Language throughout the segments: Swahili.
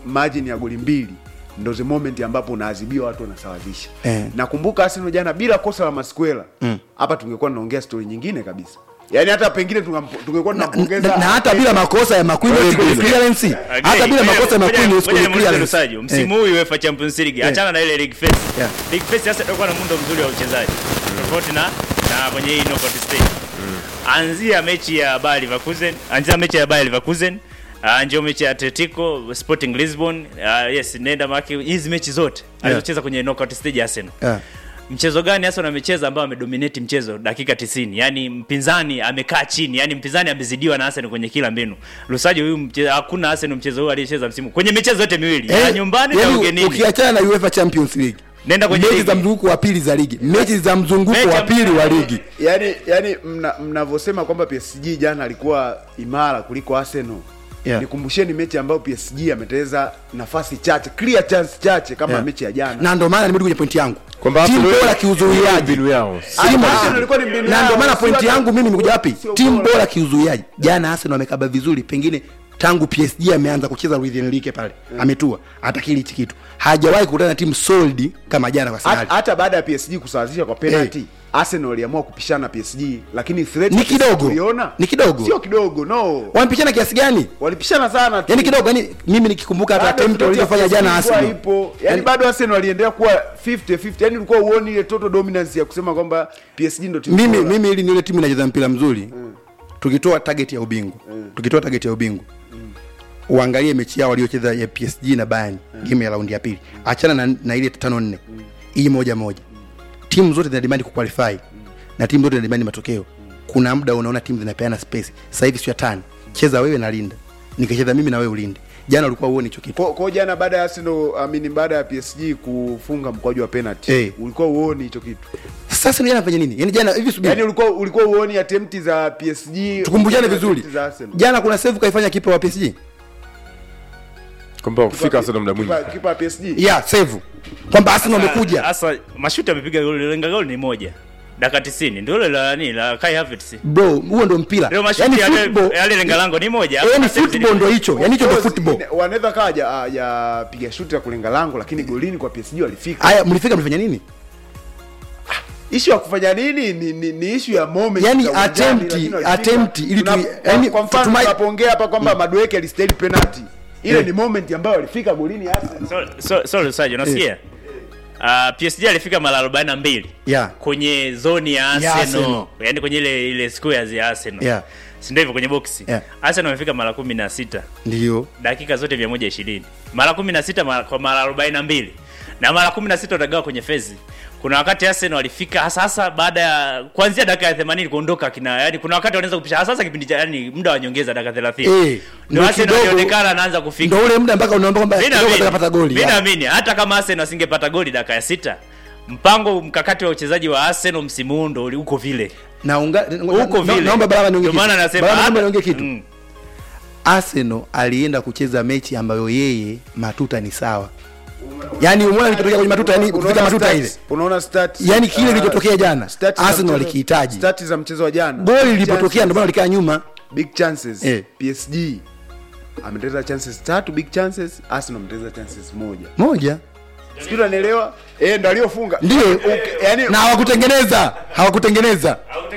margin ya goli mbili ndo the moment ambapo unaadhibiwa watu wanasawazisha Eh. nakumbuka Arsenal jana bila kosa la Masquela hapa tungekuwa tunaongea story nyingine kabisa yaani hata pengine tungampo- tungekuwa na, tunampongeza na, na hata bila makosa ya Makwinyo score clearance hata bila makosa ya Makwinyo score clearance Lusajo msimu huu UEFA Champions League achana na ile league phase Yeah. league phase sasa itakuwa na muundo mzuri wa uchezaji tofauti na na kwenye hii knockout stage anzia mechi ya Bayer Leverkusen anzia mechi ya Bayer Leverkusen Uh, ndio mechi ya Atletico Sporting Lisbon uh, yes nenda maki hizi mechi zote alizocheza kwenye knockout stage ya Arsenal Yeah. mchezo gani hasa amecheza ambao amedominate mchezo dakika 90 yani mpinzani amekaa chini yani mpinzani amezidiwa na Arsenal kwenye kila mbinu Lusajo huyu mche- hakuna Arsenal mchezo huu aliyecheza msimu kwenye michezo yote miwili ya Eh, nyumbani na yaani ugenini ukiachana na UEFA Champions League Nenda kwenye mechi ligi. za mzunguko wa pili za ligi mechi za mzunguko Mechi wa ya- pili wa ligi yani yani mna- mnavyosema kwamba PSG jana alikuwa imara kuliko Arsenal Yeah. nikumbusheni mechi ambayo PSG ameteleza nafasi chache clear chance chache kama Yeah. mechi ya jana na ndio maana nimerudi kwenye pointi yangu Kwamba timu Arsenal- bora kiuzuiaji mbinu yao Timu- Arsenal ilikuwa ni mbinu na yao, ndio maana sio pointi hata- yangu mimi nimekuja wapi sio timu bora. bora kiuzuiaji jana Arsenal amekaba vizuri pengine tangu PSG ameanza kucheza Luis Enrique pale ametua atakili hichi kitu hajawahi kukutana na timu solid kama jana kwa Hata- Arsenal hata baada ya PSG kusawazisha kwa penalty Arsenal waliamua kupishana na PSG lakini threat Ni ya PSG kidogo. tuliona. Ni kidogo. sio kidogo no wamepishana kiasi gani walipishana sana tu. yani kidogo yani mimi nikikumbuka hata Bado attempt threat ya walizofanya PSG jana ilikuwa Arsenal ipo yani Yani- bado Arsenal waliendelea kuwa 50 50 yani ulikuwa uone ile total dominance ya kusema kwamba PSG ndio timu mimi bora. mimi ili ni ile timu inacheza mpira mzuri tukitoa target ya ubingwa tukitoa target ya ubingwa uangalie mechi yao waliocheza ya PSG na Bayern game ya raundi ya pili achana na, na ile tano nne hii moja moja timu zote zina demand kuqualify na timu zote zina demand matokeo kuna muda unaona timu zinapeana space sasa hivi sio tani cheza wewe na linda nikacheza mimi na wewe ulinde jana ulikuwa uone hicho kitu Kwa, kwa jana baada ya Arsenal amini baada ya PSG kufunga mkwaju wa penalty Eh. ulikuwa uoni hicho kitu sasa jana fanya nini yani jana hivi subiri yani ulikuwa ulikuwa uoni attempt za PSG tukumbushane uoni vizuri attempt za Arsenal. jana kuna save kaifanya kipa wa PSG kwamba kufika Arsenal muda mwingi Kipa- kipa wa PSG yeah save kwamba Arsenal wamekuja Sasa mashuti amepiga goli, lenga goli ni moja. Dakika 90 ndio ile la nani la Kai Havertz. bro huo ndo mpira Leo mashuti yani yale football yale lenga lango ni moja. yani Hakuna save football ndo hicho yani hicho ndo Of course, football ine- wanaweza kawa ya, ya piga shuti ya kulenga lango lakini golini kwa PSG walifika haya mlifika mlifanya nini issue ya kufanya nini ni, ni, ni issue ya moment Yani za uwanjani, attempt- lakini walifika. attempt ili Tuna- tu- kwa- yani kwa mfano tumai- tunapoongea hapa kwamba Madueke alistahili penalty ile Eh. ni moment ambayo walifika golini Arsenal So so so Lusajo unasikia? Uh, PSG alifika mara 42 Yeah. kwenye zoni ya Ya Arsenal, Arsenal. yaani kwenye ile ile squares ya Arsenal. Yeah. Si ndio hivyo kwenye box? Yeah. Arsenal wamefika mara 16. ndio dakika zote 120 mara 16 mara, kwa mara 42 na mara 16 utagawa kwenye fezi kuna wakati Arsenal walifika hasa hasa baada ya kuanzia dakika ya 80 kuondoka kina yani kuna wakati wanaweza kupisha hasa hasa kipindi cha yani muda wa nyongeza dakika 30 Eh, ndio ndio Arsenal kidogo- walionekana anaanza kufika ndo ule muda mpaka unaomba kwamba Mimi kidogo naamini- atakapata goli mimi yeah. naamini hata kama Arsenal asingepata goli dakika ya sita mpango mkakati wa uchezaji wa Arsenal msimu huu ndo uli- uko vile na unga, uko na- vile naomba baraba niongee ndio maana kitu. nasema Baraba, naomba hata- niongee kitu Mm. Arsenal alienda kucheza mechi ambayo yeye matuta ni sawa yani umeona kilichotokea kwenye matuta yani kufika Unaona matuta stats- ile unaona stats Yani kile uh, kilichotokea jana, stats za Arsenal mchezo- walikihitaji. stats za mchezo wa jana goli Big lilipotokea chances. ndio maana walikaa nyuma big chances Eh. PSG ameteleza chances tatu big chances Arsenal ameteleza chances moja moja sijui unanielewa eh ndo aliyofunga ndio Okay, yani na hawakutengeneza hawakutengeneza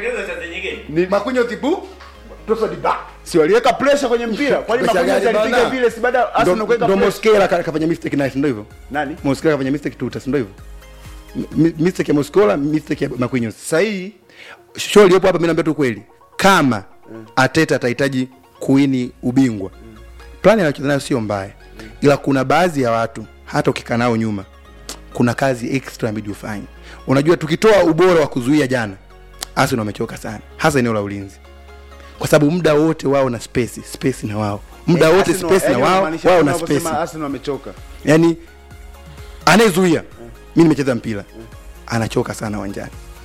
ni makunyo tipu tosa di back si waliweka pressure kwenye mpira kwani Pressure makunyo gani alipiga bana? vile si baada ya Arsenal Ndo- kuweka ndo pressure Mosquera ka- kafanya mistake naye si ndio hivyo nani Mosquera kafanya mistake tuta si ndio hivyo Mi- mistake ya Mosquera mistake ya Marquinhos sahihi show iliyopo hapa mimi naambia tu kweli kama Ateta atahitaji kuini ubingwa plani anayocheza nayo sio mbaya ila kuna baadhi ya watu hata ukikaa nao nyuma kuna kazi extra inabidi ufanye unajua tukitoa ubora wa kuzuia jana Arsenal wamechoka sana hasa eneo la ulinzi kwa sababu muda wote wao na space space na wao muda Eh, wote Arsenal- space na yani wao unamaanisha wao na unavyosema space Arsenal wamechoka yani anayezuia mi nimecheza mpira anachoka sana uwanjani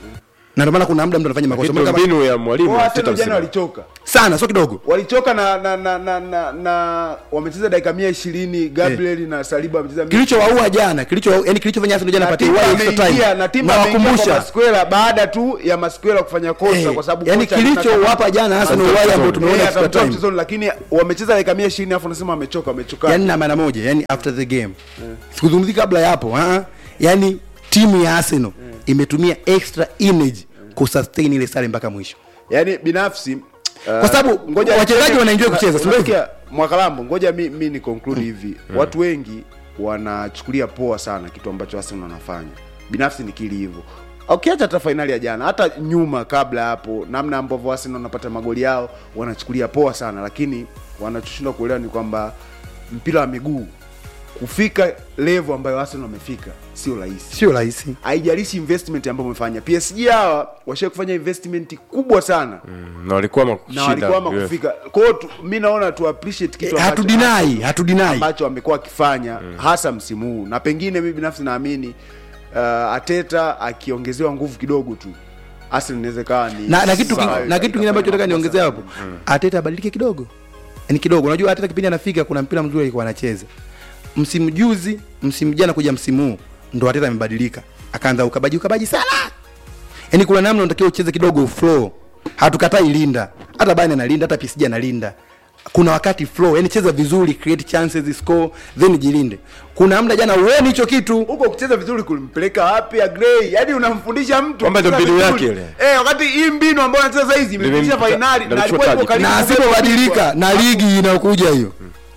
na ndio maana kuna muda mtu anafanya makosa Lakini Mbona kama- mbinu ya mwalimu Kwa Arteta Arsenal jana msimu. walichoka sana sio kidogo walichoka na na na na, na, na wamecheza dakika mia ishirini Gabriel na Saliba wamecheza mia kilichowaua jana kilicho yani kilichofanya Arsenal jana na pate timu wai extra ameingia time na timu na ameingia kwa wakumbusha Masquera baada tu ya Masquera kufanya kosa Eh, kwa sababu yani kocha kilichowapa jana Arsenal Atamtoa wai ambao mchezoni. tumeona Eh, extra atamtoa time mchezoni lakini wamecheza dakika mia ishirini afu nasema wamechoka wamechoka yani na maana moja yani after the game sikuzungumzi kabla ya hapo ah, yani timu ya Arsenal imetumia extra energy kusustain ile sare mpaka mwisho yani binafsi uh, Kwa sababu ngoja wachezaji niseme- wanaenjoy kucheza, si ndio hivyo? unasikia, mwakalambo ngoja mi, mi ni conclude hivi watu wengi wanachukulia poa sana kitu ambacho Arsenal wanafanya binafsi nikili hivyo ukiacha hata fainali ya jana hata nyuma kabla ya hapo namna ambavyo Arsenal wanapata magoli yao wanachukulia poa sana lakini wanachoshindwa kuelewa ni kwamba mpira wa miguu kufika level ambayo Arsenal wamefika sio rahisi sio rahisi haijalishi investment ambayo wamefanya PSG hawa washawahi kufanya investment kubwa sana na walikuwa na makushinda walikuwa kufika kwa hiyo tu- mi naona tu appreciate kitu Eh, ambacho- hatudinai hatudinai ambacho amekuwa akifanya hasa msimu huu na pengine mi binafsi naamini uh, Ateta akiongezewa nguvu kidogo tu Arsenal inaweza ikawa ni na, na kitu sawa, ki- na ika- kitu kingine ambacho nataka ikafanya niongezea makosa. hapo Ateta abadilike kidogo yani kidogo unajua Ateta kipindi anafika kuna mpira mzuri alikuwa anacheza msimu juzi msimu jana kuja msimu huu ndo Ateta amebadilika akaanza ukabaji ukabaji sana yani kuna namna unatakiwa ucheze kidogo flow hatukatai linda hata Bayern analinda hata PSG analinda kuna wakati flow yani cheza vizuri create chances score then jilinde kuna muda jana uone hicho kitu huko kucheza vizuri kulimpeleka wapi Agrey yani unamfundisha mtu Kwamba ndio kucheza mbinu vizuri. yake ile. eh wakati hii mbinu ambayo anacheza sasa hizi imefundisha Limempa- finali ndio na alikuwa alichukua yuko taji. karibu na kubeba asipobadilika ubingwa. na ligi inayokuja hiyo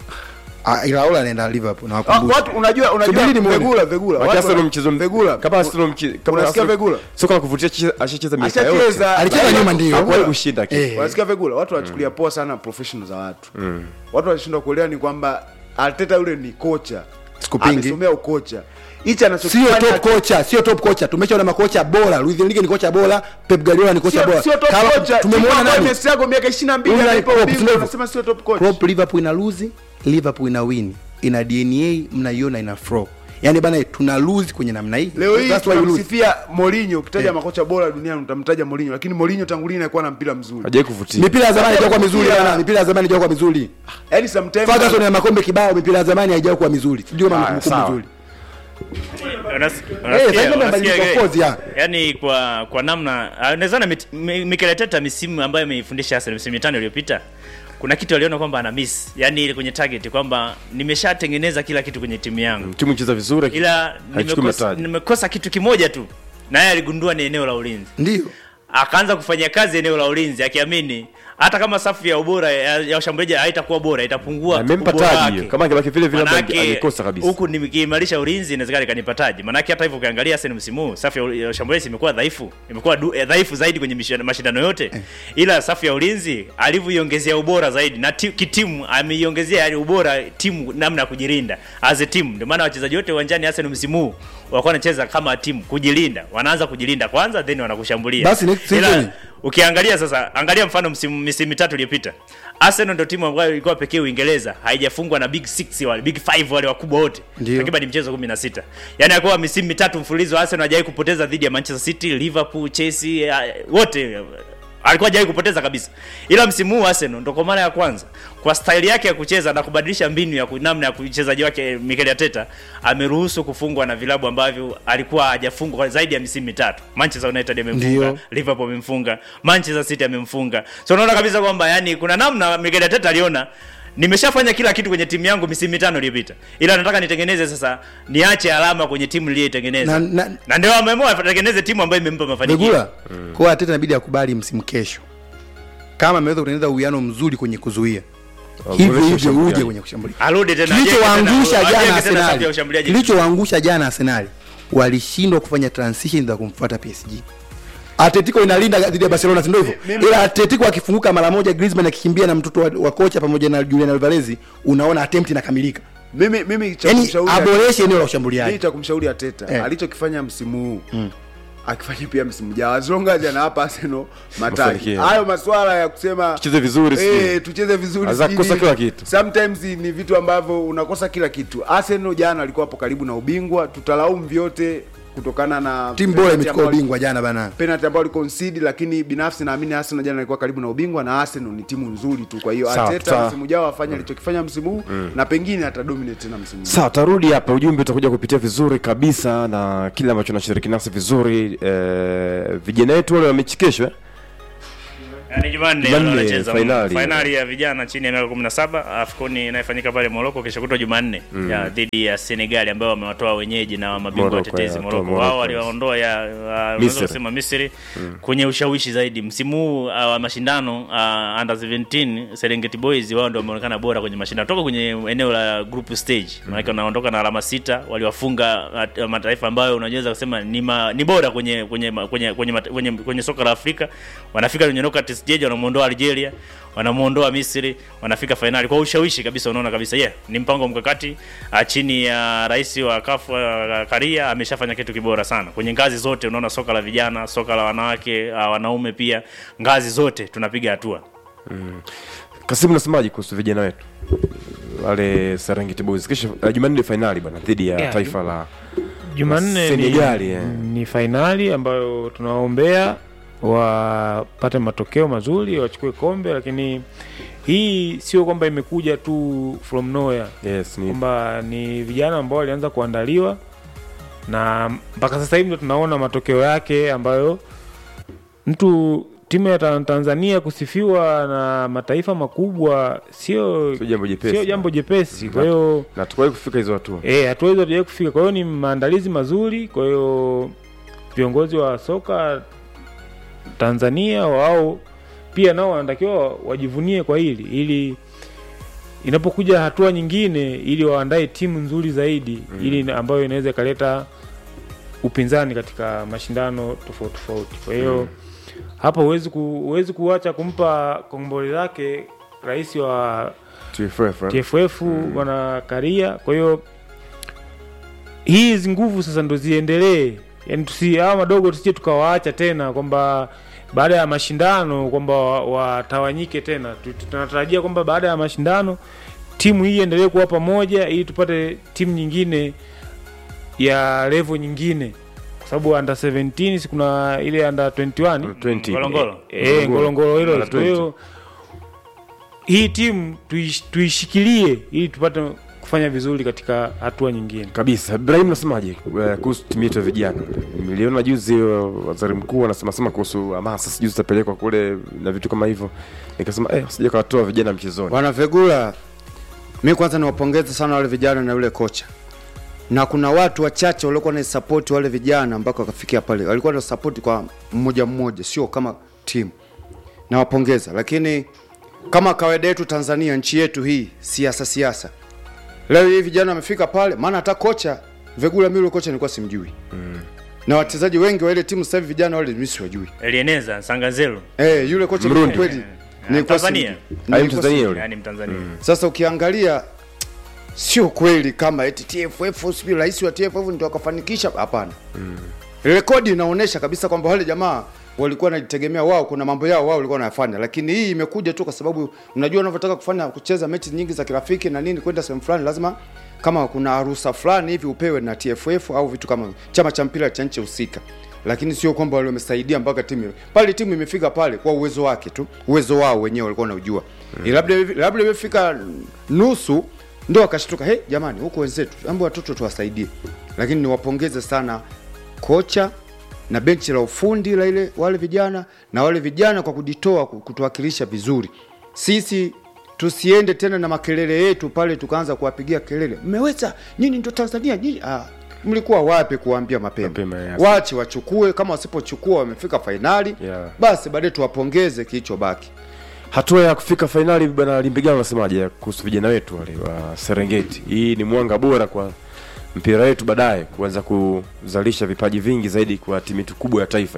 Ah, Iraola anaenda Liverpool na Ah, wakumbusha watu unajua unajua Subiri nimuone. Vegula Vegula Wakati watu Arsenal wana- mchezo Vegula kama Arsenal mche- kama unasikia Arsenal- Vegula soka la kuvutia chi- ashacheza miaka yote ashacheza alicheza nyuma ndio hakuwahi kushinda kitu. Eh. wanasikia Vegula watu wanachukulia poa sana professional za watu watu wanashindwa kuelewa ni kwamba Arteta yule ni kocha Sikupingi. amesomea ukocha hichi sio anachokifanya top kocha sio top kocha tumeshaona makocha bora Luis Enrique ni kocha bora Pep Guardiola ni kocha sio bora sio top Kama- kocha tumemwona nani Messi yako miaka 22 Unai anaipa Klopp, ubingwa sio unasema sio top coach Klopp Liverpool ina lose Liverpool ina win ina DNA mnaiona ina flow yani bana tuna lose kwenye namna hii leo hii That's why we lose. tunamsifia Mourinho ukitaja Eh. makocha bora duniani utamtaja Mourinho lakini Mourinho tangu lini alikuwa na mpira mzuri hajawahi kuvutia mipira ya zamani haijakuwa mizuri Kuvutia. bana mipira ya zamani haijakuwa mizuri yani sometimes Ferguson na makombe kibao mipira ya zamani haijakuwa mizuri sijui kama Haya, mkumbukumbu sawa. mzuri Unas- Eh, unasikia- sasa ndio unasikia, mabadiliko, eh, of course, yeah. yaani kwa kwa namna ah, unawezana mit- Mi- Mikel Arteta misimu ambayo ameifundisha Arsenal misimu mitano iliyopita kuna kitu aliona kwamba ana miss yani ile kwenye target kwamba nimeshatengeneza kila kitu kwenye timu yangu timu icheza vizuri ila haichukui nimekosa, mataji. nimekosa kitu kimoja tu naye aligundua ni eneo la ulinzi ndio akaanza kufanya kazi eneo la ulinzi akiamini hata kama safu ya ubora ya, ya washambuliaji haitakuwa bora itapungua Amempa ubora taji wake. hiyo. Kama angebaki vile vile labda Manake, angekosa kabisa. huku nikiimarisha ulinzi inawezekana ikanipa taji manake hata hivyo ukiangalia Arsenal msimu huu safu ya- ya washambuliaji imekuwa dhaifu imekuwa du- eh, dhaifu zaidi kwenye mishindano- mashindano yote ila safu ya ulinzi alivyoiongezea ubora zaidi na ti, kitimu ameiongezea yani ubora timu namna ya kujilinda as a team ndio maana wachezaji wote uwanjani Arsenal msimu huu walikuwa wanacheza kama timu kujilinda wanaanza kujilinda kwanza then wanakushambulia Basi next Ila, season. ukiangalia sasa angalia mfano msimu misimu mitatu iliyopita Arsenal ndio timu ambayo ilikuwa pekee Uingereza haijafungwa na big 6 wale big 5 wale wakubwa wote Ndio. takriban mchezo 16 yani alikuwa misimu mitatu mfululizo Arsenal hajawahi kupoteza dhidi ya Manchester City Liverpool Chelsea eh, wote alikuwa hajawahi kupoteza kabisa ila msimu huu Arsenal ndo kwa mara ya kwanza kwa staili yake ya kucheza na kubadilisha mbinu ya ku- namna ya uchezaji wake Mikel Arteta ameruhusu kufungwa na vilabu ambavyo alikuwa hajafungwa kwa zaidi ya misimu mitatu Manchester United amemfunga Ndio. Liverpool amemfunga Manchester City amemfunga so unaona kabisa kwamba yani kuna namna Mikel Arteta aliona nimeshafanya kila kitu kwenye timu yangu misimu mitano iliyopita ila nataka nitengeneze sasa niache alama kwenye timu niliyoitengeneza Na- na, na- ndio ameamua atengeneze timu ambayo imempa mafanikio Begula kwa hiyo Arteta inabidi akubali msimu kesho kama ameweza kutengeneza uwiano mzuri kwenye kuzuia hivyo Waboreshe hivyo ushambuliaji. uje kwenye kushambulia arudi tena kilichowaangusha ajenge jana tena- ajenge tena safu ya Arsenal ushambuliaji. kilichowaangusha jana Arsenal walishindwa kufanya transition za kumfuata PSG Atletico inalinda dhidi ya Barcelona si ndio hivyo Mimi- ila Atletico akifunguka mara moja Griezmann akikimbia na mtoto wa, wa kocha pamoja na Julian Alvarez unaona attempt inakamilika mimi mimi cha yani kumshauri aboreshe eneo la mimi ushambuliaji cha kumshauri Ateta Eh. alichokifanya msimu huu akifanya pia msimu jao as long as anawapa Arsenal mataji Mafanikio. hayo maswala ya kusema Tucheze vizuri, eh, sijui. tucheze vizuri Aza sijui kukosa nini. kila kitu. sometimes ni vitu ambavyo unakosa kila kitu Arsenal jana alikuwa hapo karibu na ubingwa tutalaumu vyote kutokana na timu bora penalty imechukua ambayo- ubingwa jana bana penalty ambayo aliconcede lakini binafsi naamini Arsenal jana alikuwa karibu na ubingwa na Arsenal ni timu nzuri tu kwa hiyo Sawa, Arteta sawa. msimu ujao afanye alichokifanya msimu huu na pengine atadominate tena msimu huu sawa tarudi hapa ujumbe utakuja kupitia vizuri kabisa na kile ambacho nashiriki nasi vizuri eh, vijana wetu wale wa mechi kesho eh? Yaani Jumanne Jumanne, wanacheza fainali. fainali ya vijana chini ya miaka 17 AFCON inayofanyika pale Morocco kesho kutwa Jumanne ya dhidi ya Senegal ambao wamewatoa wenyeji na mabingwa Morocco, watetezi ya, Morocco. toa Wao Morocco, waliwaondoa ya uh, unaweza Misri. kusema Misri kwenye ushawishi zaidi msimu huu uh, wa mashindano uh, under 17 Serengeti Boys wao ndio wameonekana bora kwenye mashindano toka kwenye eneo la group stage. Maana wanaondoka na alama sita, waliwafunga uh, mataifa ambayo unaweza kusema ni, ma, ni bora kwenye kwenye kwenye kwenye, kwenye, kwenye, kwenye soka la Afrika. Wanafika kwenye knockout stage wanamuondoa Algeria, wanamuondoa Misri, wanafika fainali kwa ushawishi kabisa. Unaona kabisa yeah, ni mpango mkakati uh, chini ya rais wa CAF uh, Karia ameshafanya kitu kibora sana kwenye ngazi zote. Unaona soka la vijana, soka la wanawake, uh, wanaume pia, ngazi zote tunapiga hatua. Kasimu, nasemaje kuhusu vijana wetu wale Serengeti Boys kesho? Uh, Jumanne ni fainali bwana dhidi ya Yeah, taifa la Jumanne ni, Senegali, eh. ni fainali ambayo tunawaombea wapate matokeo mazuri wachukue kombe, lakini hii sio kwamba imekuja tu from nowhere, yes, ni kwamba ni vijana ambao walianza kuandaliwa na mpaka sasa hivi ndo tunaona matokeo yake ambayo mtu timu ya Tan- Tanzania kusifiwa na mataifa makubwa sio sio jambo jepesi, sio jambo jepesi. Kwa hiyo na tukuwahi kufika hizo hatua. Eh, hatua hizo hatujawahi kufika. Kwa hiyo ni maandalizi mazuri. Kwa hiyo viongozi wa soka Tanzania wao pia nao wanatakiwa wajivunie kwa hili ili inapokuja hatua nyingine, ili waandae timu nzuri zaidi ili ambayo inaweza ikaleta upinzani katika mashindano tofauti tofauti. Kwa hiyo hapa huwezi ku, huwezi kuacha kumpa kongole lake rais wa TFF, eh? TFF bwana Karia. Kwa hiyo hizi nguvu sasa ndo ziendelee, yani tusi hawa madogo tusije tukawaacha tena kwamba baada ya mashindano kwamba wa- watawanyike tena. Tu- tu- Tunatarajia kwamba baada ya mashindano timu hii iendelee kuwa pamoja ili tupate timu nyingine ya level nyingine, kwa sababu under 17 si kuna ile under 21 20. Ngolongolo. Eh, ngolongolo hilo. Under Kwa hiyo hii timu tuish, tuishikilie ili tupate kufanya vizuri katika hatua nyingine. kabisa. Ibrahim, nasemaje eh, kuhusu timu yetu ya vijana? Niliona juzi eh, waziri mkuu anasema sema kuhusu hamasa, sijui zitapelekwa kule na vitu kama hivyo, nikasema eh, sija kawatoa vijana mchezoni. bwana Vegula, mi kwanza niwapongeze sana wale vijana na yule kocha, na kuna watu wachache waliokuwa na support wale vijana mpaka wakafikia pale, walikuwa na support kwa mmoja mmoja, sio kama timu. Nawapongeza, lakini kama kawaida yetu Tanzania, nchi yetu hii, siasa siasa, leo hii vijana wamefika pale, maana hata kocha Vegula, mimi yule kocha nilikuwa simjui na wachezaji wengi wa ile timu sasa hivi vijana wale mimi siwajui. Elieneza Sangazelo Eh, yule kocha Mrundi. kweli nilikuwa Tanzania. simjui. Ai, Nilikuwa Mtanzania yule. yani Mtanzania. sasa ukiangalia sio kweli kama eti TFF sijui rais wa TFF ndio akafanikisha. Hapana, rekodi inaonyesha kabisa kwamba wale jamaa walikuwa wanajitegemea wao, kuna mambo yao wao walikuwa wanayafanya, lakini hii imekuja tu kwa sababu unajua unavyotaka kufanya kucheza mechi nyingi za kirafiki na nini, kwenda sehemu fulani lazima kama kuna ruhusa fulani hivi upewe na TFF au vitu kama chama cha mpira cha nchi husika, lakini sio kwamba wale wamesaidia mpaka timu pale. Timu imefika pale kwa uwezo wake tu, uwezo wao wenyewe walikuwa wanaujua mm. labda labda imefika nusu ndio wakashtuka, he, jamani, huko wenzetu ambao watoto tuwasaidie. Lakini niwapongeze sana kocha na benchi la ufundi la ile wale vijana na wale vijana kwa kujitoa ku- kutuwakilisha vizuri. Sisi tusiende tena na makelele yetu pale tukaanza kuwapigia kelele, mmeweza nyinyi, ndio Tanzania nyinyi. Ah, mlikuwa wapi kuwaambia mapema? Mapema, yes. Wache wachukue, kama wasipochukua wamefika fainali Yeah. basi baadaye tuwapongeze kilichobaki. hatua ya kufika fainali bwana limbigano unasemaje kuhusu vijana wetu wale wa serengeti hii ni mwanga bora kwa mpira wetu baadaye kuanza kuzalisha vipaji vingi zaidi kwa timu yetu kubwa ya taifa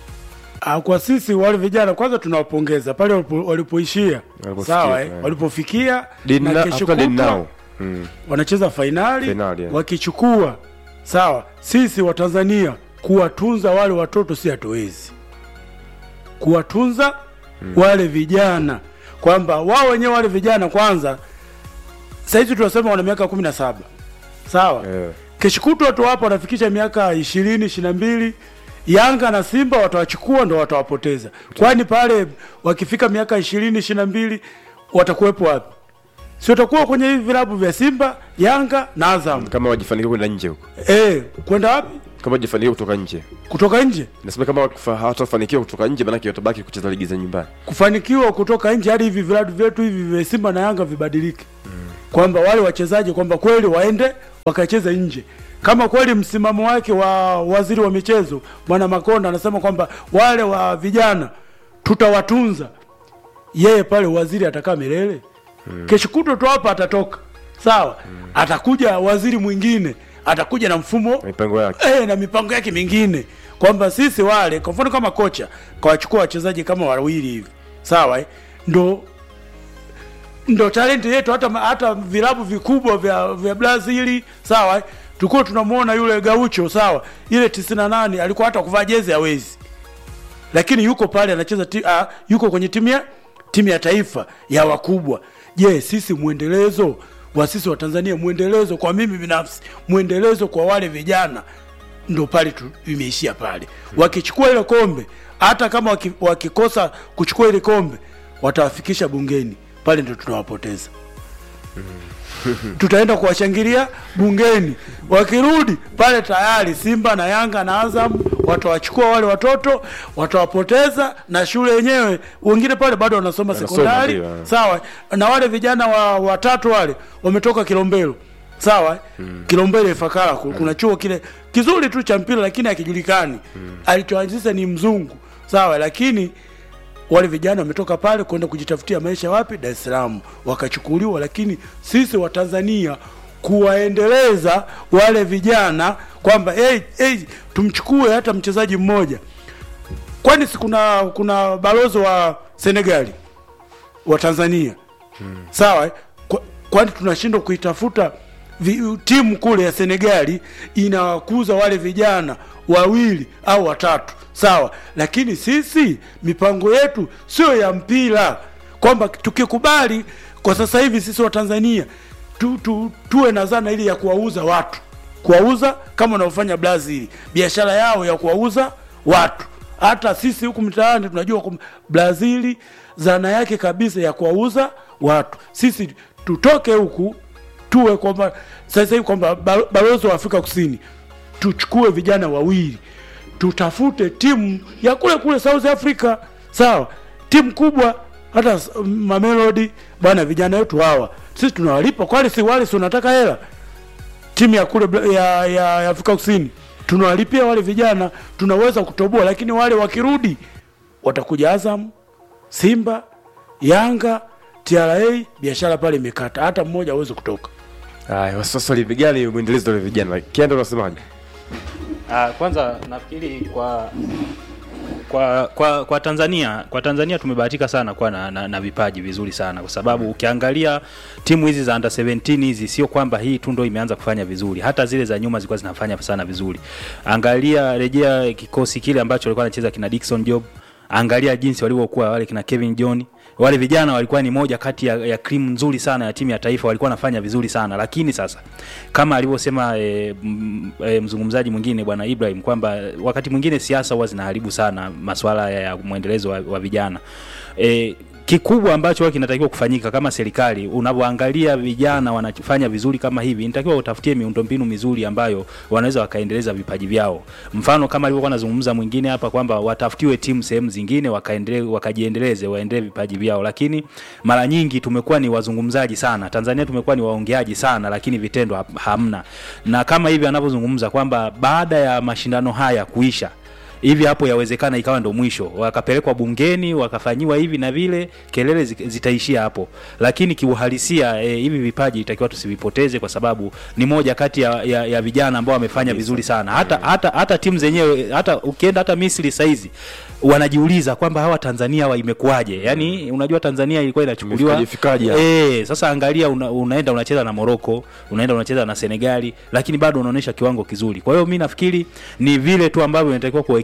Ah, kwa sisi wale vijana kwanza tunawapongeza pale walipo- walipoishia Walipofikia, sawa eh? eh. walipofikia Did na na- kesho after did kutwa now. Mm. wanacheza fainali Fainali, yeah. wakichukua sawa. Sisi wa Tanzania kuwatunza wale watoto si hatuwezi kuwatunza wale vijana, kwamba wao wenyewe wale vijana kwanza, sahizi tunasema wana miaka kumi na saba sawa Eh. kesho kutwa tu hapo wanafikisha miaka ishirini ishiri na mbili Yanga na Simba watawachukua ndo watawapoteza. Kwani pale wakifika miaka ishirini ishiri na mbili watakuwepo wapi? Si watakuwa kwenye hivi vilabu vya Simba, Yanga na Azam. kama wajifanikiwa kwenda nje huko Eh, kwenda wapi? kama wajifanikiwa kutoka nje Kutoka nje. nasema kama wakifa- hawatafanikiwa kutoka nje manake watabaki kucheza ligi za nyumbani kufanikiwa kutoka nje hadi hivi vilabu vyetu hivi vya Simba na Yanga vibadilike, kwamba wale wachezaji kwamba kweli waende wakacheze nje. Kama kweli msimamo wake wa waziri wa michezo Bwana Makonda anasema kwamba wale wa vijana tutawatunza, yeye pale waziri atakaa milele. Kesho kutwa tu hapa atatoka, sawa, atakuja waziri mwingine, atakuja na mfumo mipango yake eh, na mipango yake mingine kwamba sisi wale kwa mfano kama kocha kawachukua wachezaji kama wawili hivi sawa eh? ndo ndo talenti yetu hata hata vilabu vikubwa vya vya Brazili sawa eh? tulikuwa tunamuona yule Gaucho sawa ile 98 alikuwa hata kuvaa jezi hawezi lakini yuko pale anacheza ti, uh, yuko kwenye timu ya timu ya taifa ya wakubwa. Je, sisi mwendelezo wa sisi wa Tanzania, mwendelezo kwa mimi binafsi, mwendelezo kwa wale vijana, ndo pale tu imeishia pale. Wakichukua ile kombe, hata kama waki, wakikosa kuchukua ile kombe, watawafikisha bungeni, pale ndo tunawapoteza tutaenda kuwashangilia bungeni. Wakirudi pale tayari Simba na Yanga na Azam watawachukua wale watoto, watawapoteza, na shule yenyewe wengine pale bado wanasoma Wanasoma, sekondari, ndio, eh. sawa. Na wale vijana wa watatu wale wametoka Kilombero, sawa mm. Kilombero Ifakara, ku- kuna chuo kile kizuri tu cha mpira, lakini hakijulikani alichoanzisha ni mzungu, sawa, lakini wale vijana wametoka pale kwenda kujitafutia maisha wapi? Dar es Salaam, wakachukuliwa. Lakini sisi wa Tanzania kuwaendeleza wale vijana kwamba hey, hey, tumchukue hata mchezaji mmoja, kwani si kuna kuna balozi wa Senegali wa Tanzania sawa eh? Kwa- kwani tunashindwa kuitafuta vi, timu kule ya Senegali inawakuza wale vijana wawili au watatu sawa, lakini sisi mipango yetu sio ya mpira, kwamba tukikubali kwa sasa hivi sisi wa Tanzania tu, tu, tuwe na zana ili ya kuwauza watu, kuwauza kama wanaofanya Brazil, biashara yao ya kuwauza watu hata sisi huku mtaani tunajua kwamba Brazili zana yake kabisa ya kuwauza watu. Sisi tutoke huku tuwe kwamba sasa hivi kwamba balo- balozi wa Afrika Kusini tuchukue vijana wawili, tutafute timu ya kule kule South Africa, sawa, timu kubwa hata s- Mamelodi bwana, vijana wetu hawa sisi tunawalipa, kwani si wale si unataka hela timu ya kule Bra- ya, ya, ya Afrika Kusini tunawalipia wale vijana, tunaweza kutoboa, lakini wale wakirudi watakuja Azam, Simba, Yanga, TRA, biashara pale imekata, hata mmoja hawezi kutoka. haya sasa livigali mwendelezo wale vijana kienda unasemaje Ah, kwanza nafikiri kwa kwa kwa kwa Tanzania kwa Tanzania tumebahatika sana kuwa na, na, na vipaji vizuri sana kwa sababu ukiangalia timu hizi za under 17 hizi sio kwamba hii tu ndo imeanza kufanya vizuri, hata zile za nyuma zilikuwa zinafanya sana vizuri. Angalia, rejea kikosi kile ambacho walikuwa anacheza kina Dickson Job, angalia jinsi walivyokuwa wale kina Kevin John wale vijana walikuwa ni moja kati ya, ya cream nzuri sana ya timu ya taifa, walikuwa wanafanya vizuri sana, lakini sasa kama alivyosema e, m, e, mzungumzaji mwingine bwana Ibrahim kwamba wakati mwingine siasa huwa zinaharibu sana masuala ya, ya mwendelezo wa, wa vijana e, kikubwa ambacho huwa kinatakiwa kufanyika kama serikali, unavyoangalia vijana wanafanya vizuri kama hivi, inatakiwa utafutie miundombinu mizuri ambayo wanaweza wakaendeleza vipaji vyao. Mfano kama alivyokuwa anazungumza mwingine hapa kwamba watafutiwe timu sehemu zingine wakaendelee, wakajiendeleze, waendelee vipaji vyao, lakini mara nyingi tumekuwa ni wazungumzaji sana. Tanzania tumekuwa ni waongeaji sana, lakini vitendo ha- hamna. Na kama hivi anavyozungumza kwamba baada ya mashindano haya kuisha hivi hapo yawezekana ikawa ndo mwisho, wakapelekwa bungeni wakafanyiwa hivi na vile, kelele zi- zitaishia hapo. Lakini kiuhalisia e, hivi vipaji itakiwa tusivipoteze, kwa sababu ni moja kati ya, ya, ya vijana ambao wamefanya vizuri sana. Hata hata hata timu zenyewe, hata ukienda hata Misri saizi wanajiuliza kwamba hawa Tanzania hawa imekuwaje? Yani unajua Tanzania ilikuwa inachukuliwa Imefikaje hapa? Eh, sasa angalia una, unaenda unacheza na Morocco, unaenda unacheza na Senegali, lakini bado unaonyesha kiwango kizuri. Kwa hiyo mi nafikiri ni vile tu ambavyo inatakiwa kuwekea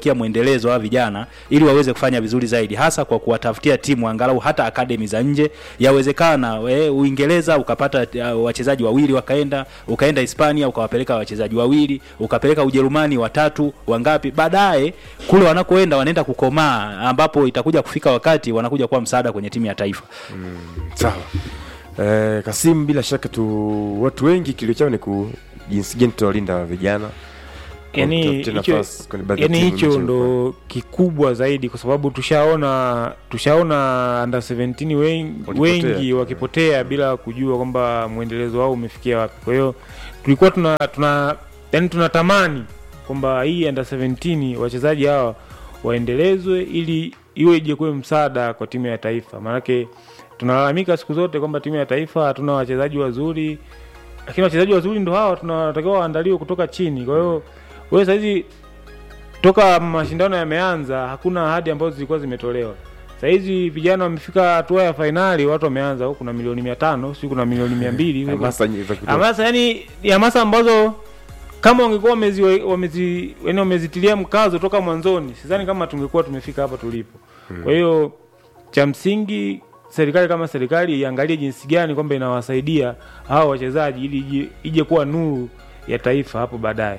kuwawekea mwendelezo wa vijana ili waweze kufanya vizuri zaidi, hasa kwa kuwatafutia timu angalau hata akademi za nje. Yawezekana we, Uingereza ukapata uh, wachezaji wawili wakaenda, ukaenda Hispania ukawapeleka wachezaji wawili, ukapeleka Ujerumani watatu, wangapi, baadaye kule wanakoenda wanaenda kukomaa, ambapo itakuja kufika wakati wanakuja kuwa msaada kwenye timu ya taifa. sawa eh, Kasim, bila shaka tu watu wengi kilio chao ni ku jinsi gani tutawalinda vijana kwa yani kutafutia hicho nafasi kwenye baadhi ya yani timu hicho nje ndo kikubwa zaidi kwa sababu tushaona tushaona under 17 wengi, Wakipotea. wengi wakipotea bila kujua kwamba mwendelezo wao umefikia wapi kwa hiyo tulikuwa tuna tuna yani tunatamani kwamba hii under 17 wachezaji hawa waendelezwe ili iwe ije kuwe msaada kwa timu ya taifa maanake tunalalamika siku zote kwamba timu ya taifa hatuna wachezaji wazuri lakini wachezaji wazuri ndo hawa tunatakiwa waandaliwe kutoka chini kwa hiyo wewe sahizi toka mashindano yameanza hakuna ahadi ambazo zilikuwa zimetolewa sahizi vijana wamefika hatua ya fainali watu wameanza huku kuna milioni mia tano si kuna milioni mia mbili hamasa nyi- za kutosha. hamasa yani ni hamasa ambazo kama wangekuwa wamezi, wamezi, yani wamezitilia mkazo toka mwanzoni sidhani kama tungekuwa tumefika hapa tulipo kwa hiyo cha msingi serikali kama serikali iangalie jinsi gani kwamba inawasaidia hawa wachezaji ili ije, ije kuwa nuru ya taifa hapo baadaye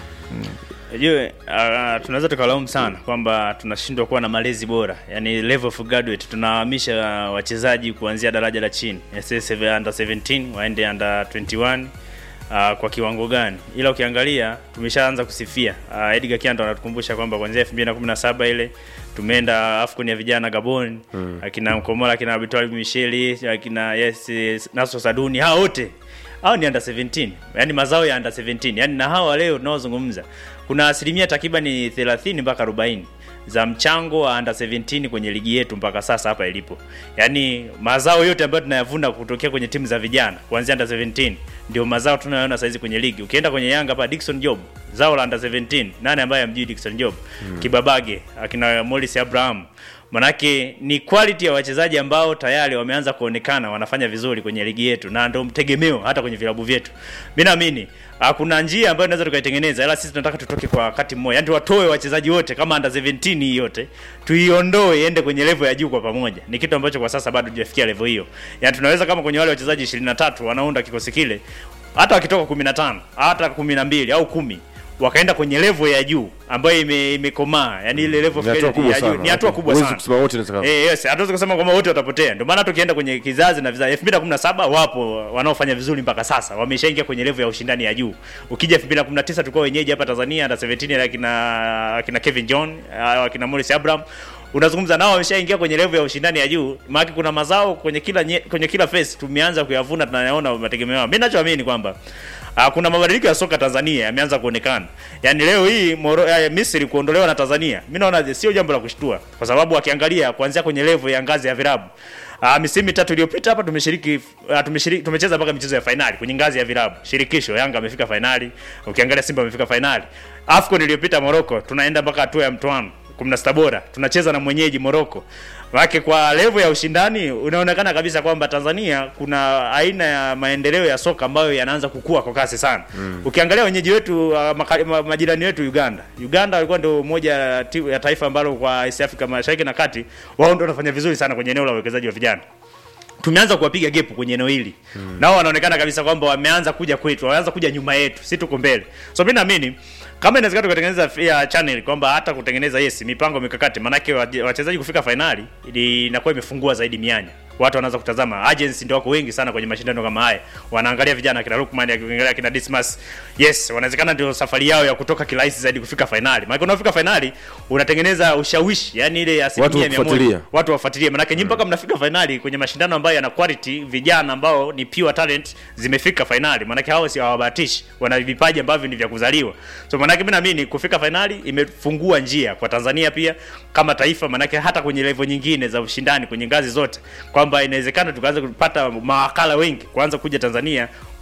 Ujue uh, tunaweza tukalaumu sana kwamba tunashindwa kuwa na malezi bora, yani level of graduate. Tunahamisha uh, wachezaji kuanzia daraja la chini SS under 17 waende under 21 uh, kwa kiwango gani? Ila ukiangalia tumeshaanza kusifia uh, Edgar Kiando anatukumbusha kwamba kuanzia 2017 ile tumeenda AFCON ya vijana Gabon mm. akina Mkomola akina Abitwali Micheli akina yes, yes Naso Saduni hao wote hao ni under 17 yani mazao ya under 17 yani na hawa leo tunaozungumza kuna asilimia takribani 30 mpaka 40 za mchango wa under 17 kwenye ligi yetu mpaka sasa hapa ilipo yaani mazao yote ambayo tunayavuna kutokea kwenye timu za vijana kuanzia under 17 ndio mazao tunayoona saizi kwenye ligi ukienda kwenye yanga hapa Dickson Job zao la under 17 nani ambaye amjui Dickson Job hmm. kibabage akina Morris Abraham manake ni quality ya wachezaji ambao tayari wameanza kuonekana wanafanya vizuri kwenye ligi yetu na ndio mtegemeo hata kwenye vilabu vyetu mi naamini ah, kuna njia ambayo tunaweza tukaitengeneza ila sisi tunataka tutoke kwa wakati mmoja yani watoe wachezaji wote kama under 17 hii yote tuiondoe iende kwenye level ya juu kwa pamoja ni kitu ambacho kwa sasa bado tujafikia level hiyo yani tunaweza kama kwenye wale wachezaji 23 wanaunda kikosi kile hata wakitoka 15 hata 12 au kumi wakaenda kwenye level ya juu ambayo ime- imekomaa yani ile level Ni hatua of kubwa ya juu sana. ni hatua kubwa Huwezi sana kusema wote inawezekana. Eh, yes, hatuwezi kusema kwamba wote watapotea. Ndio maana tukienda kwenye kizazi na vizazi 2017 wapo wanaofanya vizuri mpaka sasa. Wameshaingia kwenye level ya ushindani ya juu. Ukija 2019 tulikuwa wenyeji hapa Tanzania under 17 akina akina Kevin John, ah, akina Morris Abraham. Unazungumza nao wameshaingia kwenye level ya ushindani ya juu. Maana kuna mazao kwenye kila nye, kwenye kila phase tumeanza kuyavuna tunayaona mategemeo. yao. Mimi ninachoamini kwamba Uh, kuna mabadiliko ya soka Tanzania yameanza kuonekana. Yaani leo hii Moro, ya Misri kuondolewa na Tanzania. Mimi naona sio jambo la kushtua kwa sababu akiangalia kuanzia kwenye level ya ngazi ya vilabu. Uh, misimu mitatu iliyopita hapa tumeshiriki uh, tumeshiriki tumecheza mpaka michezo ya fainali kwenye ngazi ya vilabu. Shirikisho Yanga amefika fainali, ukiangalia Simba amefika fainali. AFCON iliyopita Morocco tunaenda mpaka hatua ya mtoano 16 bora. Tunacheza na mwenyeji Morocco. Wake kwa level ya ushindani unaonekana kabisa kwamba Tanzania kuna aina ya maendeleo ya soka ambayo yanaanza kukua kwa kasi sana. Mm. Ukiangalia wenyeji wetu uh, maka, ma, majirani wetu Uganda. Uganda walikuwa ndio moja ya timu ya taifa ambalo kwa East Africa Mashariki na Kati wao ndio wanafanya vizuri sana kwenye eneo la uwekezaji wa vijana tumeanza kuwapiga gepu kwenye eneo hili mm. nao wanaonekana kabisa kwamba wameanza kuja kwetu wameanza kuja nyuma yetu si tuko mbele so mi naamini kama inawezekana tukatengeneza ya channel kwamba hata kutengeneza yes mipango mikakati maanake waje- wachezaji kufika fainali ili inakuwa imefungua zaidi mianya watu wanaanza kutazama agency ndio wako wengi sana kwenye mashindano kama haya wanaangalia vijana kina Lukman akiangalia kina Dismas yes wanawezekana ndio safari yao ya kutoka kirahisi zaidi kufika fainali maana unafika fainali unatengeneza ushawishi yani ile asilimia mia moja kufuatilia. watu wafuatilie manake nyinyi mpaka mnafika fainali kwenye mashindano ambayo yana quality vijana ambao ni pure talent zimefika fainali manake hao si hawabahatishi wana vipaji ambavyo ni vya kuzaliwa so manake mimi naamini kufika fainali imefungua njia kwa Tanzania pia kama taifa manake hata kwenye level nyingine za ushindani kwenye ngazi zote kwamba inawezekana tukaanza kupata mawakala wengi kuanza kuja Tanzania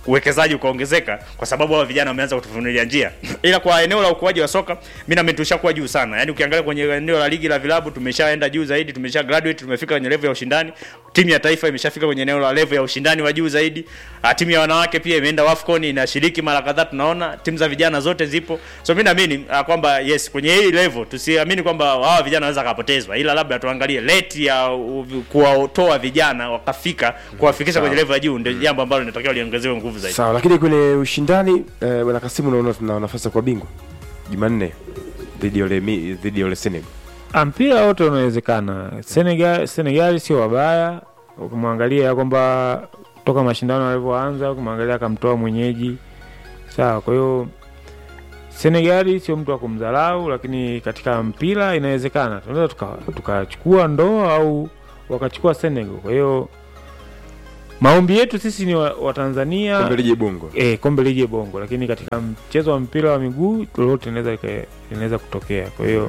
uwekezaji ukaongezeka kwa sababu hao vijana wameanza kutufunulia njia ila kwa eneo la ukuaji wa soka mimi naamini tushakuwa juu sana yani ukiangalia kwenye eneo la ligi la vilabu tumeshaenda juu zaidi tumesha graduate tumefika kwenye level ya ushindani timu ya taifa imeshafika kwenye eneo la level ya ushindani wa juu zaidi Ah, timu ya wanawake pia imeenda wafcon inashiriki mara kadhaa tunaona timu za vijana zote zipo so mimi naamini ah, kwamba yes kwenye hii level tusiamini kwamba hawa vijana wanaweza kapotezwa ila labda tuangalie rate ya u- kuwatoa vijana wakafika kuwafikisha kwenye level ya juu ndio jambo ambalo linatakiwa liongezewe nguvu zaidi sawa lakini kwenye ushindani eh, bwana kasimu unaona tuna nafasi ya kuwa bingwa jumanne dhidi ya ule mi- dhidi ya ule senegal Ah, mpira wote unawezekana. Senegal, Senegal sio wabaya, ukimwangalia kwamba toka mashindano yalivyoanza, ukimwangalia akamtoa mwenyeji sawa. Kwa hiyo Senegal sio mtu wa kumdharau, lakini katika mpira inawezekana tunaweza tuka- tukachukua ndoo au wakachukua Senegal. Kwa hiyo maombi yetu sisi ni wa, wa Tanzania kombe lije bongo eh, kombe lije bongo, lakini katika mchezo wa mpira wa miguu lolote linaweza lika- linaweza kutokea. Kwa hiyo